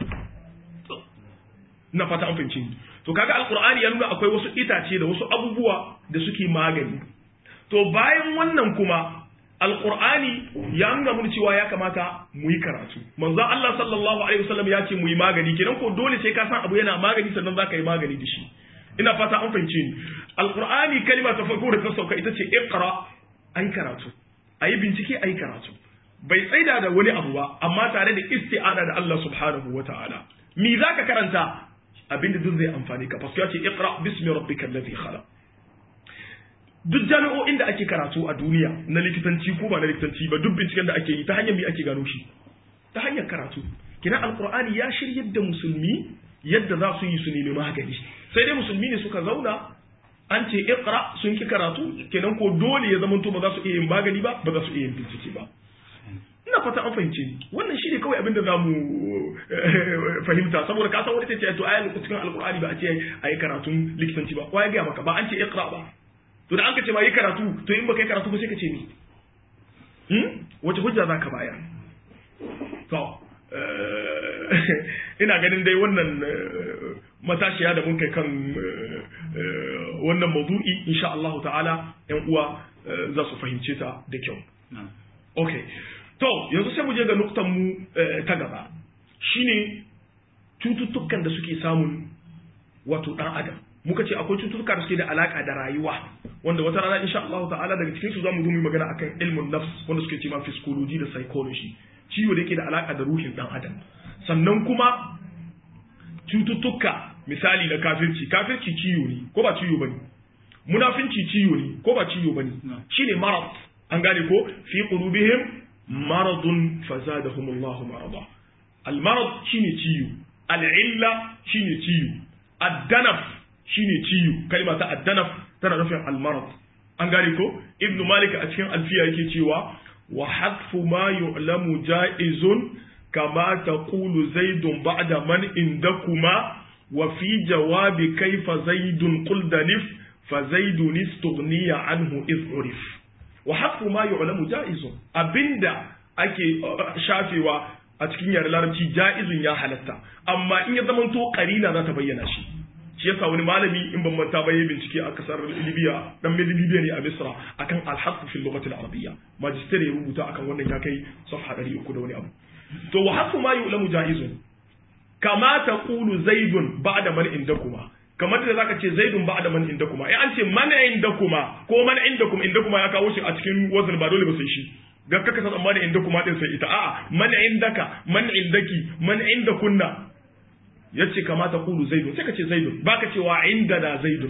ina fata an fahimci ni to kaga alqur'ani ya nuna akwai wasu itace da wasu abubuwa da suke magani to bayan wannan kuma alqur'ani ya nuna mun cewa ya kamata mu yi karatu manzo Allah sallallahu alaihi wasallam ya ce mu yi magani kenan ko dole sai ka san abu yana magani sannan zaka yi magani da shi ina fata an fahimce ni alqur'ani kalma ta farko da ta sauka ita ce iqra ayi karatu ayi bincike ayi karatu bai tsaida da wani abu ba amma tare da isti'ana da Allah subhanahu wata'ala mi zaka karanta abinda duk zai amfani ka fasu ya ce iqra bismi rabbikal ladhi khalaq duk jami'o'in da ake karatu a duniya na likitanci ko ba na likitanci ba duk binciken da ake yi ta hanyar me ake gano shi ta hanyar karatu kina alqur'ani ya shiryar da musulmi yadda za su yi su nemi magani sai dai musulmi ne suka zauna an ce iqra sun ki karatu kenan ko dole ya zama to ba za su iya yin magani ba ba za su iya yin bincike ba ina fata an fahimce ni wannan shine kawai abin da za mu fahimta saboda ka san wani ce to ayan cikin alqur'ani ba a ce ayi karatun likitanci ba ko ya ga maka ba an ce iqra ba to da an ka ce ma yi karatu to in baka yi karatu ba sai ka ce ni hmm wace hujja za ka bayar to ina ganin dai wannan matashiya da mun kai kan wannan maudu'i insha Allah ta'ala yan uwa za su fahimce ta da kyau okay to yanzu sai mu je ga nuktan mu ta gaba shine cututtukan da suke samun wato dan adam muka ce akwai cututtuka da suke da alaka da rayuwa wanda wata rana insha Allah ta'ala daga cikin su zamu zo mu magana akan ilmun nafs wanda suke cewa physiology da psychology ciwo da yake da alaka da ruhin dan adam sannan kuma cututtuka misali na kafirci kafirci ciwo ne ko ba ciwo bane munafinci ciwo ne ko ba ciwo bane shine marad an gane ko fi qulubihim maradun fazadahum Allah marada al marad shine ciwo al illa shine ciwo ad-danaf shine ciwo kalma ta ad-danaf tana nufin al marad an gane ko ibnu malik a cikin alfiya yake cewa wa hadfu ma yu'lamu ja'izun kama taqulu zaidun ba'da man indakuma wa fi jawabi kaifa zaidun qul danif fa zaidun istughniya anhu iz urif wa hadfu ma yu'lamu ja'izun abinda ake shafewa a cikin yare larabci ja'izun ya halatta amma in ya zamanto karina za ta bayyana shi shi yasa wani malami in ban manta ba yayin bincike a kasar Libya dan Libya ne a Misra akan al-hasf fi lughati al-arabiyya magister ya rubuta akan wannan ya kai safha 300 da wani abu to wa hasu ma yu'lamu jaizun kama taqulu zaidun ba'da man indakuma kamar da zaka ce zaidun ba'da man indakuma eh an ce man indakuma ko man indakum indakuma ya kawo shi a cikin wazn ba dole ba sai shi ga kaka san amma da indakuma din sai ita a'a man indaka man indaki man indakunna yace kamata kulu zaidun sai ka ce zaidun baka cewa indana zaidun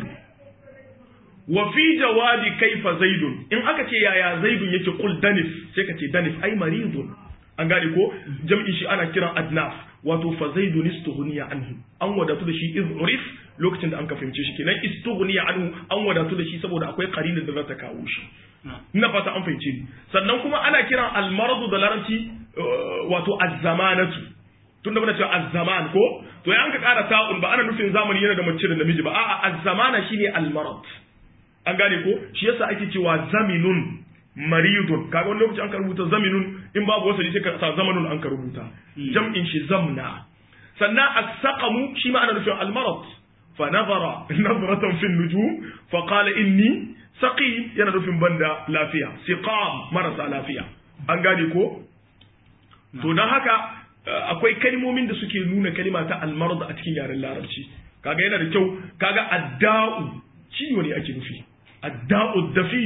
wa fi jawabi kaifa zaidun in aka ce yaya zaidun yake kul danif sai ka ce danif ai maridun an gane ko jam'i shi ana kiran adnaf wato fa zaidun istughniya anhu an wadatu da shi iz urif lokacin da an ka fahimce shi kenan istughniya anhu an wadatu da shi saboda akwai qarinin da za ta kawo shi ina fata an fahimce ni sannan kuma ana kiran almaradu da larabci wato azzamanatu tunda muna cewa azzaman ko to ya an ka kara ta'un ba ana nufin zamani yana da mace da namiji ba a'a azzamana shine almarad an gane ko shi yasa ake cewa zaminun maridun kaga wani lokaci an ka rubuta zaminun in babu wasali sai ka sa zamanun an ka rubuta jam'in shi zamna sannan as-saqamu shi ma ana nufin almarad fa nazara nazratan fi nujum fa qala inni saqim yana nufin banda lafiya siqam marasa lafiya an gane ko to dan haka akwai kalmomin da suke nuna kalima ta almarad a cikin yaren larabci kaga yana da kyau kaga adda'u ciwo ne ake nufi adda'u dafi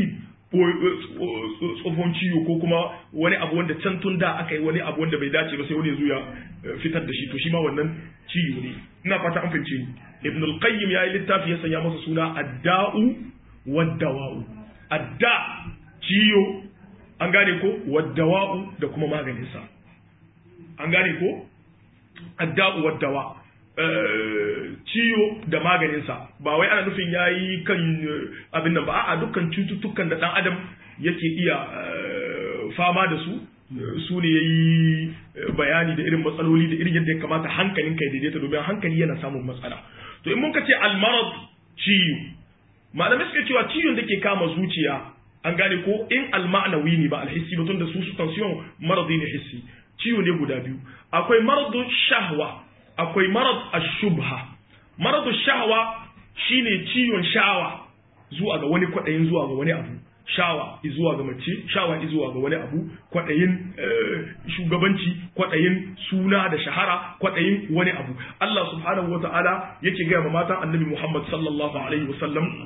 tsohon ciwo ko kuma wani abu wanda can tun da aka yi wani abu wanda bai dace ba sai wani ya fitar da shi to shi ma wannan ciwo ne ina fata an fahimce ni ibn al-qayyim ya yi littafi ya sanya masa suna adda'u waddawa'u adda ciwo an gane ko waddawa'u da kuma maganinsa an gane ko adda'u waddawa ciwo da maganinsa ba wai ana nufin ya yi kan abin nan ba a dukkan cututtukan da ɗan adam yake iya fama da su su ne ya yi bayani da irin matsaloli da irin yadda ya kamata hankalin kai daidaita domin hankali yana samun matsala to in muka ce almarad ciwo malamai suka cewa ciwon da ke kama zuciya an gane ko in alma'anawi ne ba alhissi ba tunda su su tension maradi ne hissi ciwo ne guda biyu akwai maradu shahwa akwai marad ashubha maradu shahwa shine ciwon shawa zuwa ga wani kwaɗayin zuwa ga wani abu shawa zuwa ga mace shawa zuwa ga wani abu kwaɗayin shugabanci kwaɗayin suna da shahara kwaɗayin wani abu Allah subhanahu wata'ala yake gaya ma matan annabi Muhammad sallallahu alaihi wasallam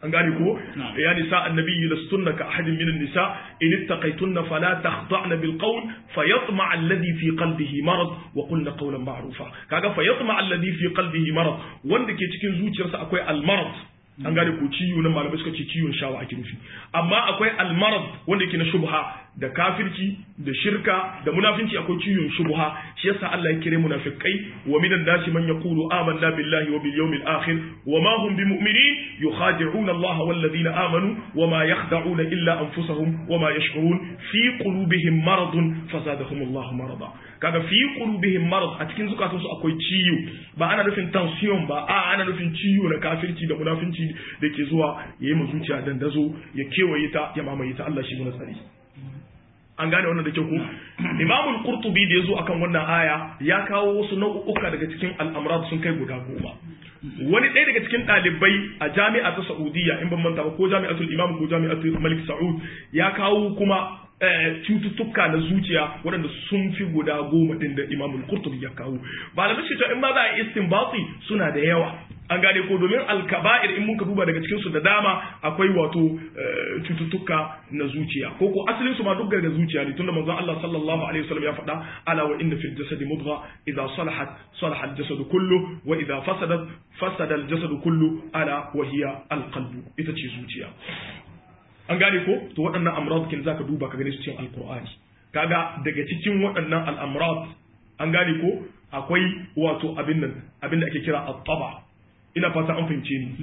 an gane ko ya nisa annabi lastunna ka ahadin min nisa in ittaqaytunna fala takhda'na bil qawl fayatma alladhi fi qalbihi marad wa qulna qawlan ma'rufa kaga fayatma alladhi fi qalbihi marad wanda ke cikin zuciyarsa akwai al marad an gane ko ciwo na malamai suka ce ciwon shawa ake nufi amma akwai al marad wanda yake na shubha da kafirci da shirka da munafinci akwai ciwon shubha shi yasa Allah ya kire munafikai wa minan nasi man yaqulu amanna billahi wa bil yawmil akhir wa ma hum bimu'minin yukhadi'una Allah wal ladina amanu wa ma yakhda'una illa anfusahum wa ma yash'urun fi qulubihim maradun fazadahum Allah marada kaga fi qulubihim marad a cikin zukatansu akwai ciwo ba ana nufin tension ba a ana nufin ciwo na kafirci da munafinci da ke zuwa yayi mu zuciya dandazo ya kewaye ta ya mamaye ta Allah shi mu tsari an gane wannan da ke ku imamul qurtubi da yazo akan wannan aya ya kawo wasu nau'uka daga cikin al'amrat sun kai guda goma wani ɗaya daga cikin ɗalibai a jami'a ta saudiya in ban manta ba ko jami'atul imam ko jami'atul malik sa'ud ya kawo kuma cututtuka na zuciya waɗanda sun fi guda goma ɗin da imamul qurtubi ya kawo malamai shi in ma za a yi istinbati suna da yawa an gane ko domin alkaba'ir in muka duba daga cikin su da dama akwai wato cututtuka na zuciya ko ko asalin su ma duk daga zuciya ne tunda manzon Allah sallallahu alaihi wasallam ya faɗa ala wa inna fil jasadi mudgha idza salahat salaha al jasadu kullu wa idza fasadat fasada al jasadu kullu ala wa hiya al qalbu ita ce zuciya an gane ko to waɗannan amrad kin zaka duba ka gane su cikin alqur'ani kaga daga cikin waɗannan al'amrad an gane ko akwai wato abin nan abin da ake kira at-taba ina fata an fahimce ni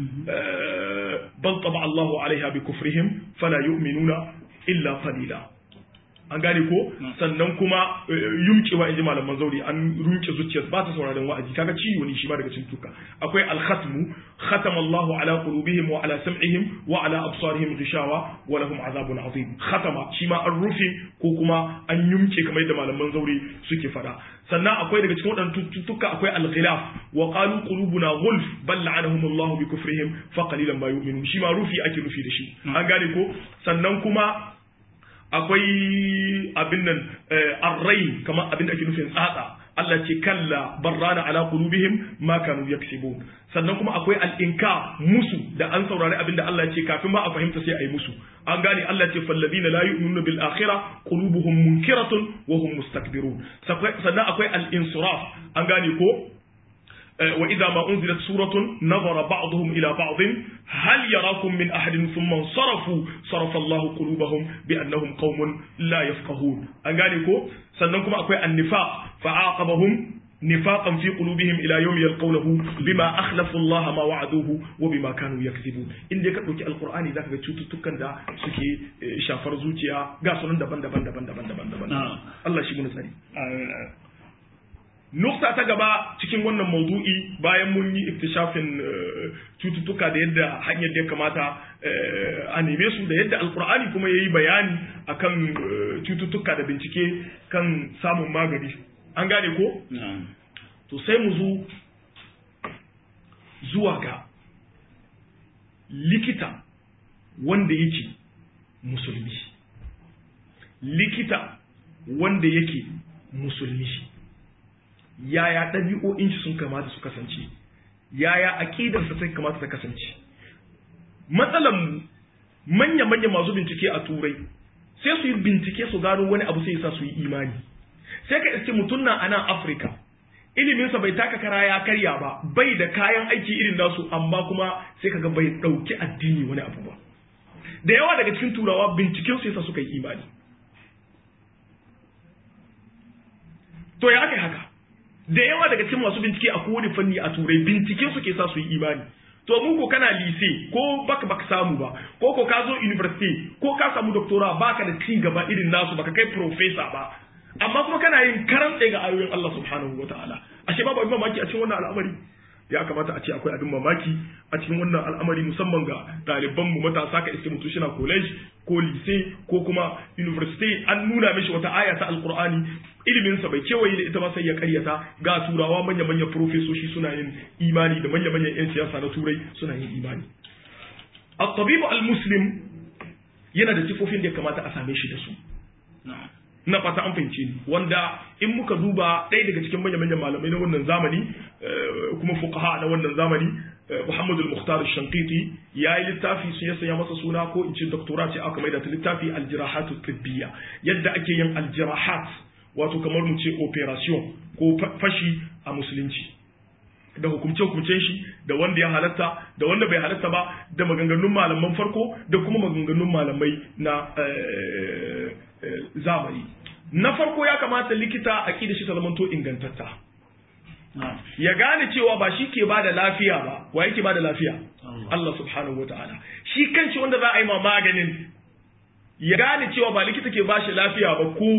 bal taba Allahu alaiha bi kufrihim fala yu'minuna illa qalila an gane ko sannan kuma yumkewa inji malaman zauri an rumke zuciyar ba ta sauraron wa'azi kaga ciwo ne shi ma daga cikin tuka akwai al-khatmu khatama Allahu ala qulubihim wa ala sam'ihim wa ala absarihim ghishawa wa lahum azabun azim khatama shi ma an rufe ko kuma an yumke kamar yadda malaman zauri suke fada sannan akwai daga cikin waɗannan cututtuka akwai al-ghilaf wa qalu qulubuna ghulf bal la'anahum Allah bi kufrihim fa qalilan ma yu'minun shi ma rufi ake rufi da shi an gane ko sannan kuma akwai abin nan arrai kamar abin da ake nufin tsatsa Allah ce kalla barrana ala qulubihim ma kanu yaksibun sannan kuma akwai al-inka musu da an saurari abin da Allah ce kafin ma a fahimta sai a yi musu an gane Allah ce falladina la yu'minuna bil akhirah qulubuhum munkiratun wa hum mustakbirun sannan akwai al-insiraf an gane ko وإذا ما أنزلت سورة نظر بعضهم إلى بعض هل يراكم من أحد ثم انصرفوا صرف الله قلوبهم بأنهم قوم لا يفقهون أنقالكو سننكم أكوي النفاق فعاقبهم نفاقا في قلوبهم إلى يوم يلقونه بما أخلفوا الله ما وعدوه وبما كانوا يكذبون إن ديك دوكي القرآن ذاك بتشوتو تكن دا سكي شافر زوجيا غاسون دبن دبن دبن دبن دبن دبن الله شي من سري nukta ta gaba cikin wannan maudu'i bayan mun yi iktishafin cututtuka da yadda hanyar da ya kamata a neme su da yadda alkur'ani kuma ya yi bayani akan cututtuka da bincike kan samun magani an gane ko? to sai mu zo zuwa ga likita wanda yake musulmi likita wanda yake musulmi yaya ɗabi'o'in shi sun kamata su kasance yaya aƙidarsa sai kamata ta kasance matsalan manya-manya masu bincike a turai sai su yi bincike su gano wani abu sai sa su yi imani sai ka iske mutum na a nan afirka iliminsa bai taka kara ya karya ba bai da kayan aiki irin nasu amma kuma sai kaga bai ɗauki addini wani abu ba da yawa daga cikin turawa binciken su yasa suka yi imani to ya aka yi haka da yawa daga cikin masu bincike a kowane fanni a turai bincike suke sa su yi imani to mu ko kana lise ko baka baka samu ba ko ko ka zo university ko ka samu doctora baka da ci gaba irin nasu baka kai professor ba amma kuma kana yin karantse ga ayoyin Allah subhanahu wataala ashe babu abin mamaki a cikin wannan al'amari ya kamata a ce akwai abin mamaki a cikin wannan al'amari musamman ga ɗaliban mu matasa ka iske mutum shi na college ko lise ko kuma university an nuna mishi wata aya ta alqur'ani ilimin sa bai kewaye da ita ba sai ya karyata ga turawa manya manya profesoshi suna yin imani da manya manyan yan siyasa na turai suna yin imani at-tabibu al-muslim yana da sifofin da ya kamata a same shi da su na fata an fahimce ni wanda in muka duba ɗaya daga cikin manya-manyan malamai na wannan zamani kuma fuqaha na wannan zamani Muhammad al-Mukhtar al-Shanqiti ya yi littafi su ya sanya masa suna ko in ce doctora ce aka mai da ta littafi al-jirahatu tibbiya yadda ake yin al-jirahat wato kamar mu ce operation ko fashi a musulunci da hukumce hukumcen shi da wanda ya halatta da wanda bai halatta ba da maganganun malaman farko da kuma maganganun malamai na zamani na farko ya kamata likita a da shi ta zamanto ingantatta ya gane cewa ba shi ke bada lafiya ba wa yake bada lafiya Allah subhanahu wataala shi kanshi wanda za a yi ma maganin ya gane cewa ba likita ke bashi lafiya ba ko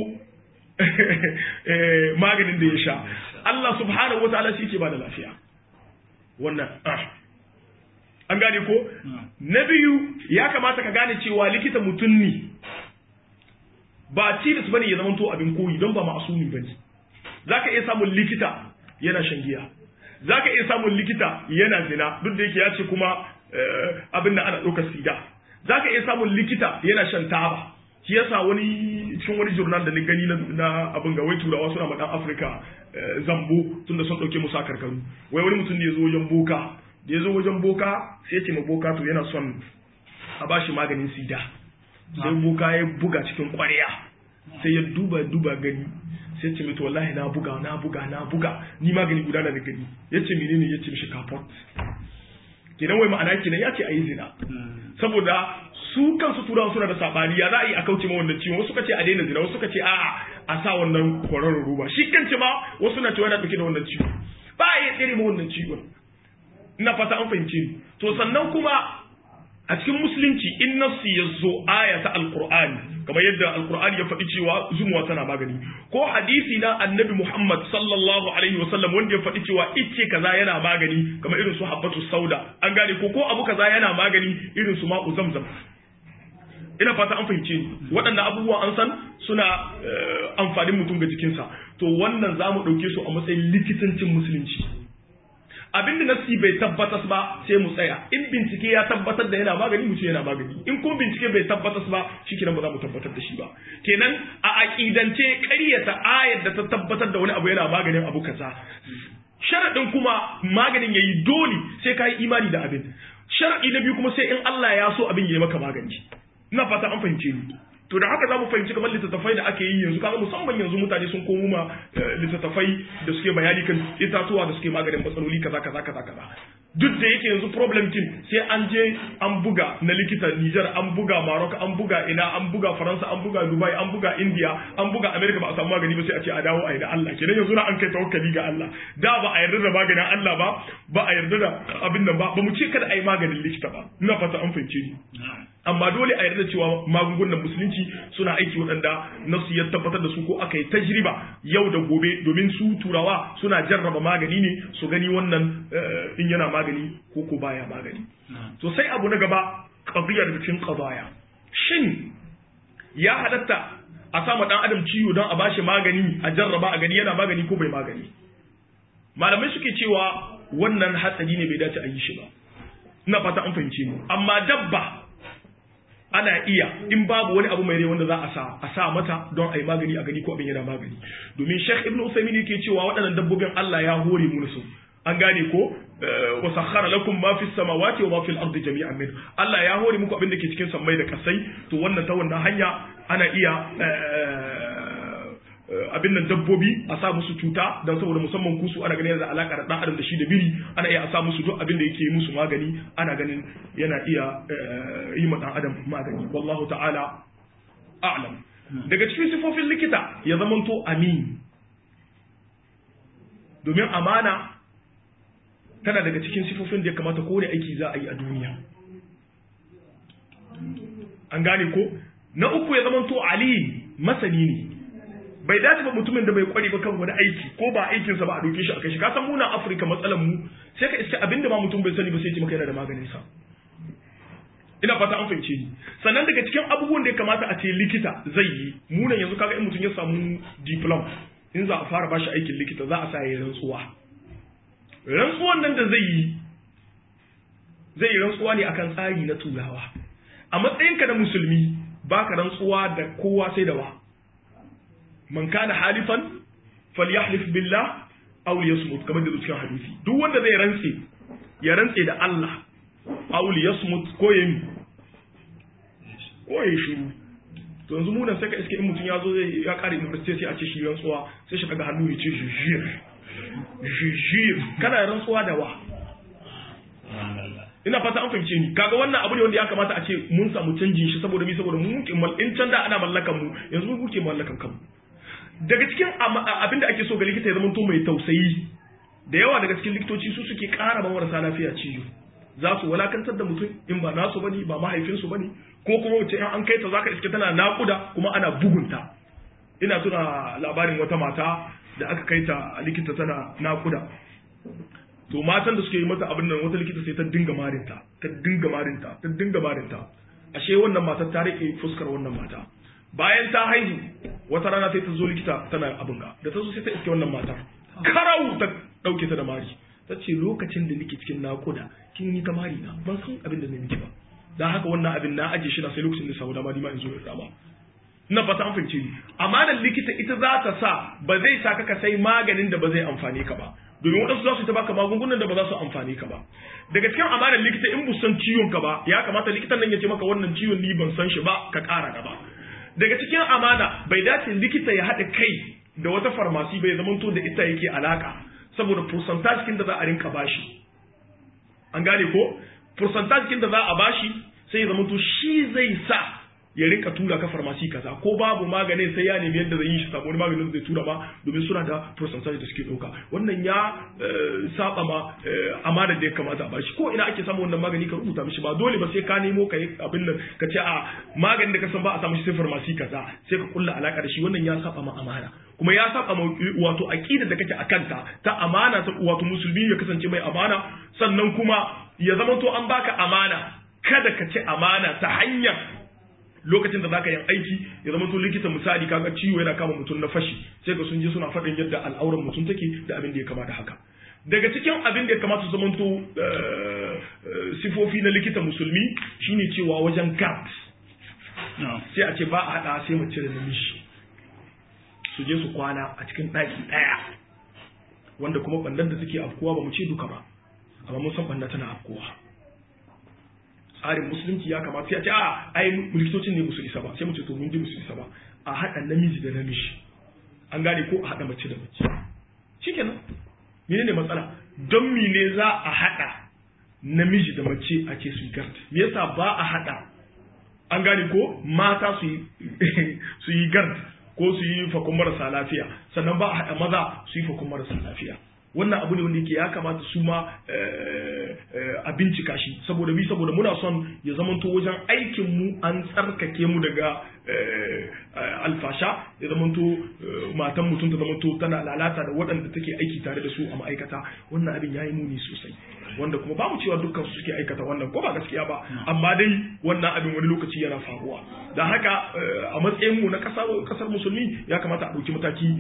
maganin da ya sha Allah subhanahu wataala shi ke bada lafiya wannan an gane ko na biyu ya kamata ka gane cewa likita mutum ne ba tilis bane ya zama to abin koyi don ba ma'asumi bane zaka iya samun likita yana shan giya za ka iya samun likita yana zina duk da yake ya ce kuma abin da ana ɗaukar sida za ka iya samun likita yana shan taba shi yasa wani cikin wani jurnal da ni gani na abin ga wai turawa suna ma dan afirka zambo tunda sun ɗauke musu a karkaru wai wani mutum da ya zo wajen boka da ya zo wajen boka sai ya ce ma boka to yana son a ba shi maganin sida sai boka ya buga cikin ƙwarya sai ya duba duba gani sai ce mito wallahi na buga na buga na buga ni magani guda na da gani yace menene yace mishi kafot kenan wai ma'ana kenan yace ayi zina saboda su kansu turawa suna da sabani ya za a yi a kauce ma wannan ciwon wasu suka ce a daina zina wasu suka ce a'a a sa wannan kwararren roba shi kanci ma wasu na cewa yana dauke da wannan ciwo ba a iya tsere ma wannan ciwon ina fata an fahimce ni to sannan kuma a cikin musulunci in nassi ya zo aya ta alqur'ani kamar yadda alqur'ani ya faɗi cewa zumuwa tana magani ko hadisi na annabi muhammad sallallahu alaihi wasallam wanda ya faɗi cewa ice kaza yana magani kamar irin su habbatu sauda an gane ko ko abu kaza yana magani irin su ma'u zamzam ina fata an fahimce ni waɗannan abubuwa an san suna amfanin mutum ga jikinsa to wannan za mu ɗauke su a matsayin likitancin musulunci abin da nasi bai tabbatas ba sai mu tsaya in bincike ya tabbatar da yana magani mu ce yana magani in kuma bincike bai tabbatas ba shikenan ba za mu tabbatar da shi ba kenan a aqidance ƙaryata ayar da ta tabbatar da wani abu yana maganin abu kaza sharadin kuma maganin yayi dole sai ka yi imani da abin sharadi na biyu kuma sai in Allah ya so abin yayi maka magani ina fata an fahimce ni to da haka za mu fahimci kamar littattafai da ake yi yanzu kaga musamman yanzu mutane sun komo ma littattafai da suke bayani kan itatuwa da suke maganin matsaloli kaza kaza kaza kaza duk da yake yanzu problem kin sai an je an buga na likita Niger an buga Maroc an buga ina an buga Faransa an buga Dubai an buga India an buga America ba a samu magani ba sai a ce a dawo a yi da Allah kenan yanzu na an kai tawakkali ga Allah da ba a yarda da maganin Allah ba ba a yarda da abin nan ba ba mu ce kada a yi maganin likita ba ina fata an fahimce ni amma dole a yarda cewa magungunan musulunci suna aiki waɗanda nasu ya tabbatar da su ko aka yi tajriba yau da gobe domin su turawa suna jarraba magani ne su gani wannan in yana magani ko ko baya magani to sai abu na gaba qadiyar da cikin qadaya shin ya halatta a sama dan adam ciwo don a bashi magani a jarraba a gani yana magani ko bai magani malamai suke cewa wannan hatsari ne bai dace a yi shi ba ina fata an fahimce ni amma dabba ana iya in babu wani abu mai rai wanda za a sa a sa mata don a yi magani a gani ko abin yana magani domin Sheikh Ibn Usaymin yake cewa waɗannan dabbobin Allah ya hore mu su an gane ko wa sakhara lakum ma fi samawati wa ma fil ardi jami'an min Allah ya hore muku abin da ke cikin sammai da kasai to wannan ta wannan hanya ana iya abin nan dabbobi a sa musu cuta don saboda musamman kusu ana ganin da alaka da dan adam da shi da biri ana iya a sa musu duk abin da yake musu magani ana ganin yana iya yi ma dan adam magani wallahu ta'ala a'lam daga cikin sifofin likita ya zamanto amin domin amana tana daga cikin sifofin da ya kamata kowane aiki za a yi a duniya an gane ko na uku ya zamanto ali masani ne bai dace ba mutumin da bai kware ba kan wani aiki ko ba aikinsa ba a doke shi a kai shi ka san muna Afirka matsalan mu sai ka iska abinda ma mutum bai sani ba sai ce maka yana da maganin sa ina fata an fahimce ni sannan daga cikin abubuwan da ya kamata a ce likita zai yi munan yanzu kaga in mutum ya samu diploma in za a fara bashi aikin likita za a sa ya rantsuwa rantsuwan nan da zai yi zai yi rantsuwa ne akan tsari na turawa a matsayinka na musulmi baka rantsuwa da kowa sai da wa man kana halifan falyahlif billah aw liyasmut kamar da cikin hadisi duk wanda zai rantse ya rantse da Allah auli yasmut ko ya yi ko ya shiru to yanzu mu nan sai ka iske in mutum ya zo zai ya kare university sai a ce shi rantsuwa sai shi daga hannu ya ce jujir jujir kana rantsuwa da wa ina fata an fahimce ni kaga wannan abu ne wanda ya kamata a ce mun samu canjin shi saboda mi saboda mu muke in can da ana mallakan mu yanzu mu muke mallakan kanmu daga cikin abin da ake so ga likita ya zama to mai tausayi da yawa daga cikin likitoci su suke ƙara ma marasa lafiya ciwo za su walakantar da mutum in ba nasu bane ba mahaifinsu bane ko kuma wace in an kai ta zaka iske tana naƙuda kuma ana bugunta ina tuna labarin wata mata da aka kai ta a likita tana naƙuda to matan da suke yi mata abin nan wata likita sai ta dinga marinta ta dinga marinta ta dinga marinta ashe wannan matar ta rike fuskar wannan mata bayan ta haihu wata rana sai ta zo likita tana abin ga da ta zo sai ta iske wannan matar karau ta dauke ta da mari ta ce lokacin da nake cikin nakuda kin yi ta mari na ban san abin da ne miki ba dan haka wannan abin na aje shi na sai lokacin da samu dama ni ma in zo in rama na fata an fahimce ni amanar likita ita za ta sa ba zai sa ka sai maganin da ba zai amfane ka ba domin waɗansu za su ta baka magungunan da ba za su amfani ka ba daga cikin amanar likita in bu san ciwon ka ba ya kamata likitan nan ya ce maka wannan ciwon ni ban san shi ba ka ƙara gaba daga cikin amana bai dace likita ya haɗa kai da wata farmasi bai zamanto da ita yake alaka saboda percentage kin da za a rinka bashi an gane ko percentage kin da za a bashi sai ya zamanto shi zai sa ya rinka tura ka farmasi kaza ko babu maganin sai ya nemi yadda zai yi shi samu wani maganin zai tura ma domin suna da percentage da suke dauka wannan ya saba ma amana da ya kamata a bashi ko ina ake samu wannan magani ka rubuta mishi ba dole ba sai ka nemo ka yi abin nan ka ce a maganin da ka san ba a samu shi sai farmasi kaza sai ka kulla alaka da shi wannan ya saba ma amana kuma ya saba ma wato aqida da kake akanta ta amana ta wato musulmi ya kasance mai amana sannan kuma ya zama to an baka amana kada ka ci amana ta hanyar lokacin da zaka yi aiki ya zama to likita misali kaga ciwo yana kama mutum na fashi sai ga sun je suna faɗin yadda al'auran mutum take da abin da ya kamata haka daga cikin abin da ya kamata su zamanto sifofi na likita musulmi shine cewa wajen gard sai a ce ba a haɗa sai mace da namiji su je su kwana a cikin ɗaki ɗaya wanda kuma ɓandan da suke afkuwa ba mu ce duka ba amma mun san ɓanda tana afkuwa tsarin musulunci ya kamata sai a ce a ai likitocin ne musu isa ba sai mu ce to mun ji musu isa ba a haɗa namiji da namiji an gane ko a haɗa mace da mace shikenan mene ne matsala don mene za a haɗa namiji da mace a ce su yi gard me yasa ba a haɗa an gane ko mata su yi su yi gard ko su yi fakon marasa lafiya sannan ba a haɗa maza su yi fakon marasa lafiya wannan abu ne wanda yake ya kamata su ma a bincika shi saboda mi saboda muna son ya zamanto wajen aikin mu an tsarkake mu daga alfasha ya zamanto matan mutum ta zamanto tana lalata da waɗanda take aiki tare da su a ma'aikata wannan abin ya yi muni sosai wanda kuma ba mu cewa dukkan su suke aikata wannan ko ba gaskiya ba amma dai wannan abin wani lokaci yana faruwa da haka a matsayin mu na kasar musulmi ya kamata a ɗauki mataki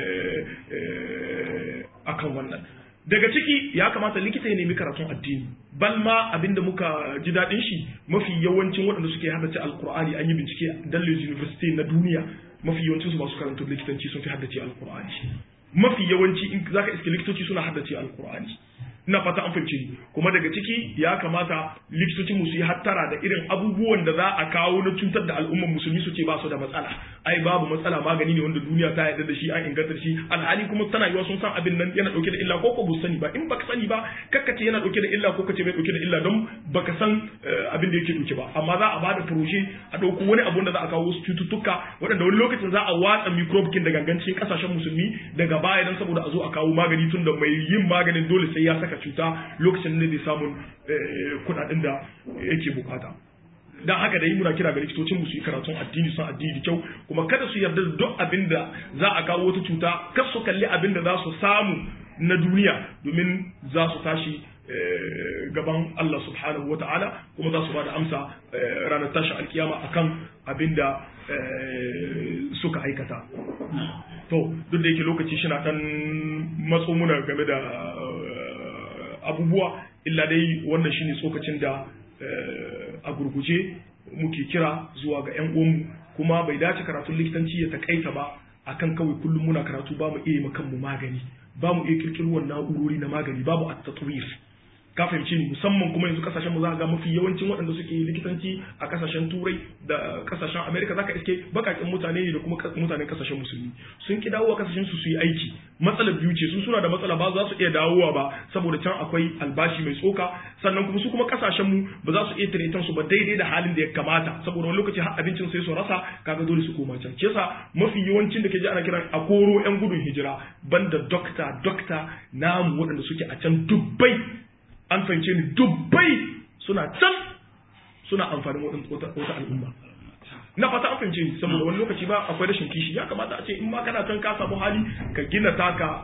akan wannan daga ciki ya kamata likita ya nemi karatun addini bal ma abinda muka ji daɗin shi mafi yawancin waɗanda suke haddace alkur'ani an yi bincike dalilin university na duniya mafi yawancin su masu karanta likitanci sun fi haddace alkur'ani mafi yawanci in zaka iske likitoci suna haddace alkur'ani ina fata an fahimci ni kuma daga ciki ya kamata likitocin mu su yi hattara da irin abubuwan da za a kawo na cutar da al'ummar musulmi su ce ba su da matsala ai babu matsala magani ne wanda duniya ta yarda da shi an inganta shi alhali kuma tana yiwa sun san abin nan yana dauke da illa ko ko bu sani ba in baka sani ba kakka ce yana dauke da illa ko kace bai dauke da illa don baka san abin da yake dauke ba amma za a bada proje a dauko wani abu da za a kawo wasu cututtuka waɗanda wani lokacin za a watsa microbe kin da gangancin kasashen musulmi daga baya dan saboda a zo a kawo magani tun da mai yin maganin dole sai ya saka cuta lokacin da zai samun kuɗaɗen da yake bukata dan haka da yi muna kira ga likitocin mu su yi karatun addini sun addini da kyau kuma kada su yarda da duk abin da za a kawo wata cuta kar su kalli abin da za su samu na duniya domin za su tashi gaban Allah subhanahu wa ta'ala kuma za su ba da amsa ranar tashi alkiyama akan abin da suka aikata to duk da yake lokaci shi na dan matso muna game da abubuwa illa dai wannan shine tsokacin da a gurguje muke kira zuwa ga 'yan uwanmu kuma bai dace karatun likitanci ya takaita ba akan kawai kullum muna karatu ba mu iya yi kanmu magani ba mu iya kirkirwar na'urori na magani babu at tatwir ka fahimci ni musamman kuma yanzu kasashen mu za ga mafi yawancin waɗanda suke likitanci a kasashen turai da kasashen america zaka iske bakakin mutane ne da kuma mutanen kasashen musulmi sun ki dawowa kasashen su su yi aiki matsalar biyu ce su suna da matsala ba za su iya dawowa ba saboda can akwai albashi mai tsoka sannan kuma su kuma kasashen mu ba za su iya tiretan su ba daidai da halin da ya kamata saboda wani lokaci har abincin sai su rasa kaga dole su koma can kesa mafi yawancin da ke ji ana kiran a koro yan gudun hijira banda dokta dokta namu waɗanda suke a can dubbai an fahimce ni dubbai suna can suna amfanin wata al'umma na fata an fahimce ni saboda wani lokaci ba akwai rashin kishi ya kamata a ce in ma kana can ka samu hali ka gina taka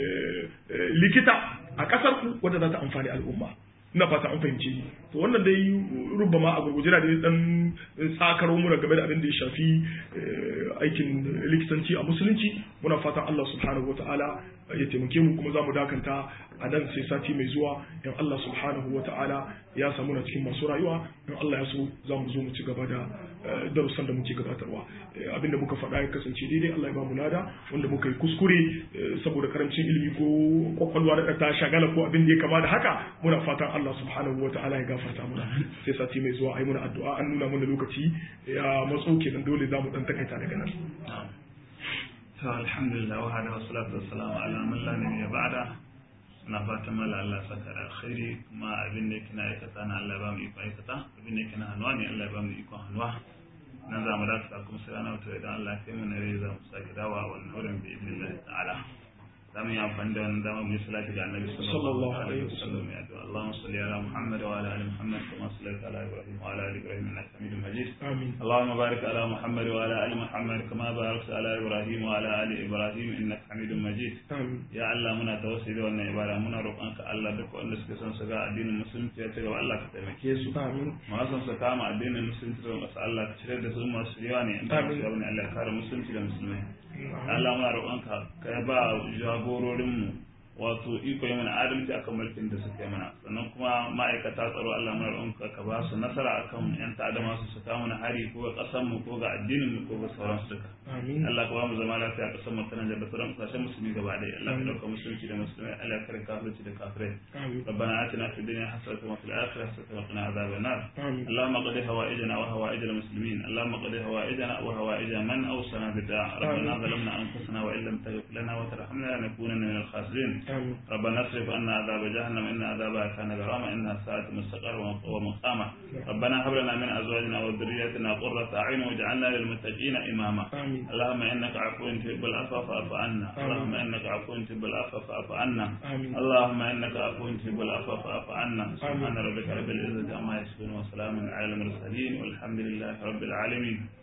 likita a kasar ku wadda za ta amfani al'umma ina fata an fahimce ni to wannan dai rubama a gurguje na da dan tsakaro mu game da abin da ya shafi aikin likitanci a musulunci muna fatan Allah subhanahu wataala ya taimake mu kuma za mu dakanta a nan sai sati mai zuwa in Allah subhanahu wataala ya samu na cikin masu rayuwa in Allah ya so za mu zo mu ci gaba da darussan da muke gabatarwa abinda muka faɗa ya kasance daidai Allah ya ba mu lada wanda muka yi kuskure saboda karancin ilimi ko kwakwalwa da ta shagala ko abin da ya kama da haka muna fatan Allah subhanahu wataala ya gafarta muna sai sati mai zuwa ai muna addu'a an nuna mana lokaci ya matso kenan dole za mu dan takaita daga nan to alhamdulillah wa hada wassalatu wassalamu ala man la nabiyya ba'da na fatan mala Allah saka da alkhairi kuma abin da yake na aikata na Allah ba mu iko aikata abin da yake na hannuwa ne Allah ba mu iko hannuwa nan za mu dakata kuma sai ana wato idan Allah ya kai mu na rai za mu sake dawa wannan wurin bi idnillah ta'ala za mu yi amfani da wannan dama mu yi salati ga annabi sallallahu alaihi wasallam ya to Allahumma salli ala Muhammad wa ala ali Muhammad kama sallaita ala Ibrahim wa ala ali Ibrahim innaka Hamidum Majid amin اللهم بارك على محمد وعلى ال محمد كما باركت على ابراهيم وعلى ال ابراهيم انك حميد مجيد amin ya Allah muna tawassuli da wannan ibada muna roƙonka Allah duk wanda suke son su ga addinin musulunci ya ci gaba Allah ka taimake su amin masu son su kama addinin musulunci da masu Allah ka cire da su masu yawa ne in ba su yawa ne Allah ka kare musulunci da musulmai Allah muna roƙonka ka ba jagororinmu wato iko yi mana adalci akan mulkin da suka yi mana sannan kuma ma'aikata tsaro Allah muna roƙonka ka ba su nasara akan yan ta'adda masu su kawo mana hari ko ga ƙasar mu ko ga addinin mu ko ga sauran su duka amin Allah ka ba mu zama lafiya a ƙasar mu ta Nijar da sauran ƙasashen musulmi gaba ɗaya Allah ka ɗauka musulunci da musulmai Allah ka kare kafirci da kafirai amin ربنا آتنا في الدنيا حسنة وفي الآخرة حسنة وقنا عذاب النار amin اللهم قضي هوائجنا وهوائج المسلمين اللهم قضي هوائجنا وهوائج من أوصنا بالدعاء ربنا ظلمنا أنفسنا وإن لم تغفر لنا وترحمنا لنكونن من الخاسرين amin ربنا اصرف عنا عذاب جهنم إن عذابها كان غراما إنها ساءت مستقر ومقاما ربنا هب لنا من أزواجنا وذرياتنا قرة أعين واجعلنا للمتقين إماما amin اللهم إنك عفو تحب العفو فاعف عنا اللهم إنك عفو تحب العفو فاعف عنا amin اللهم انك عفو تحب العفو فاعف عنا سبحان ربك رب العزه عما يصفون وسلام على المرسلين والحمد لله رب العالمين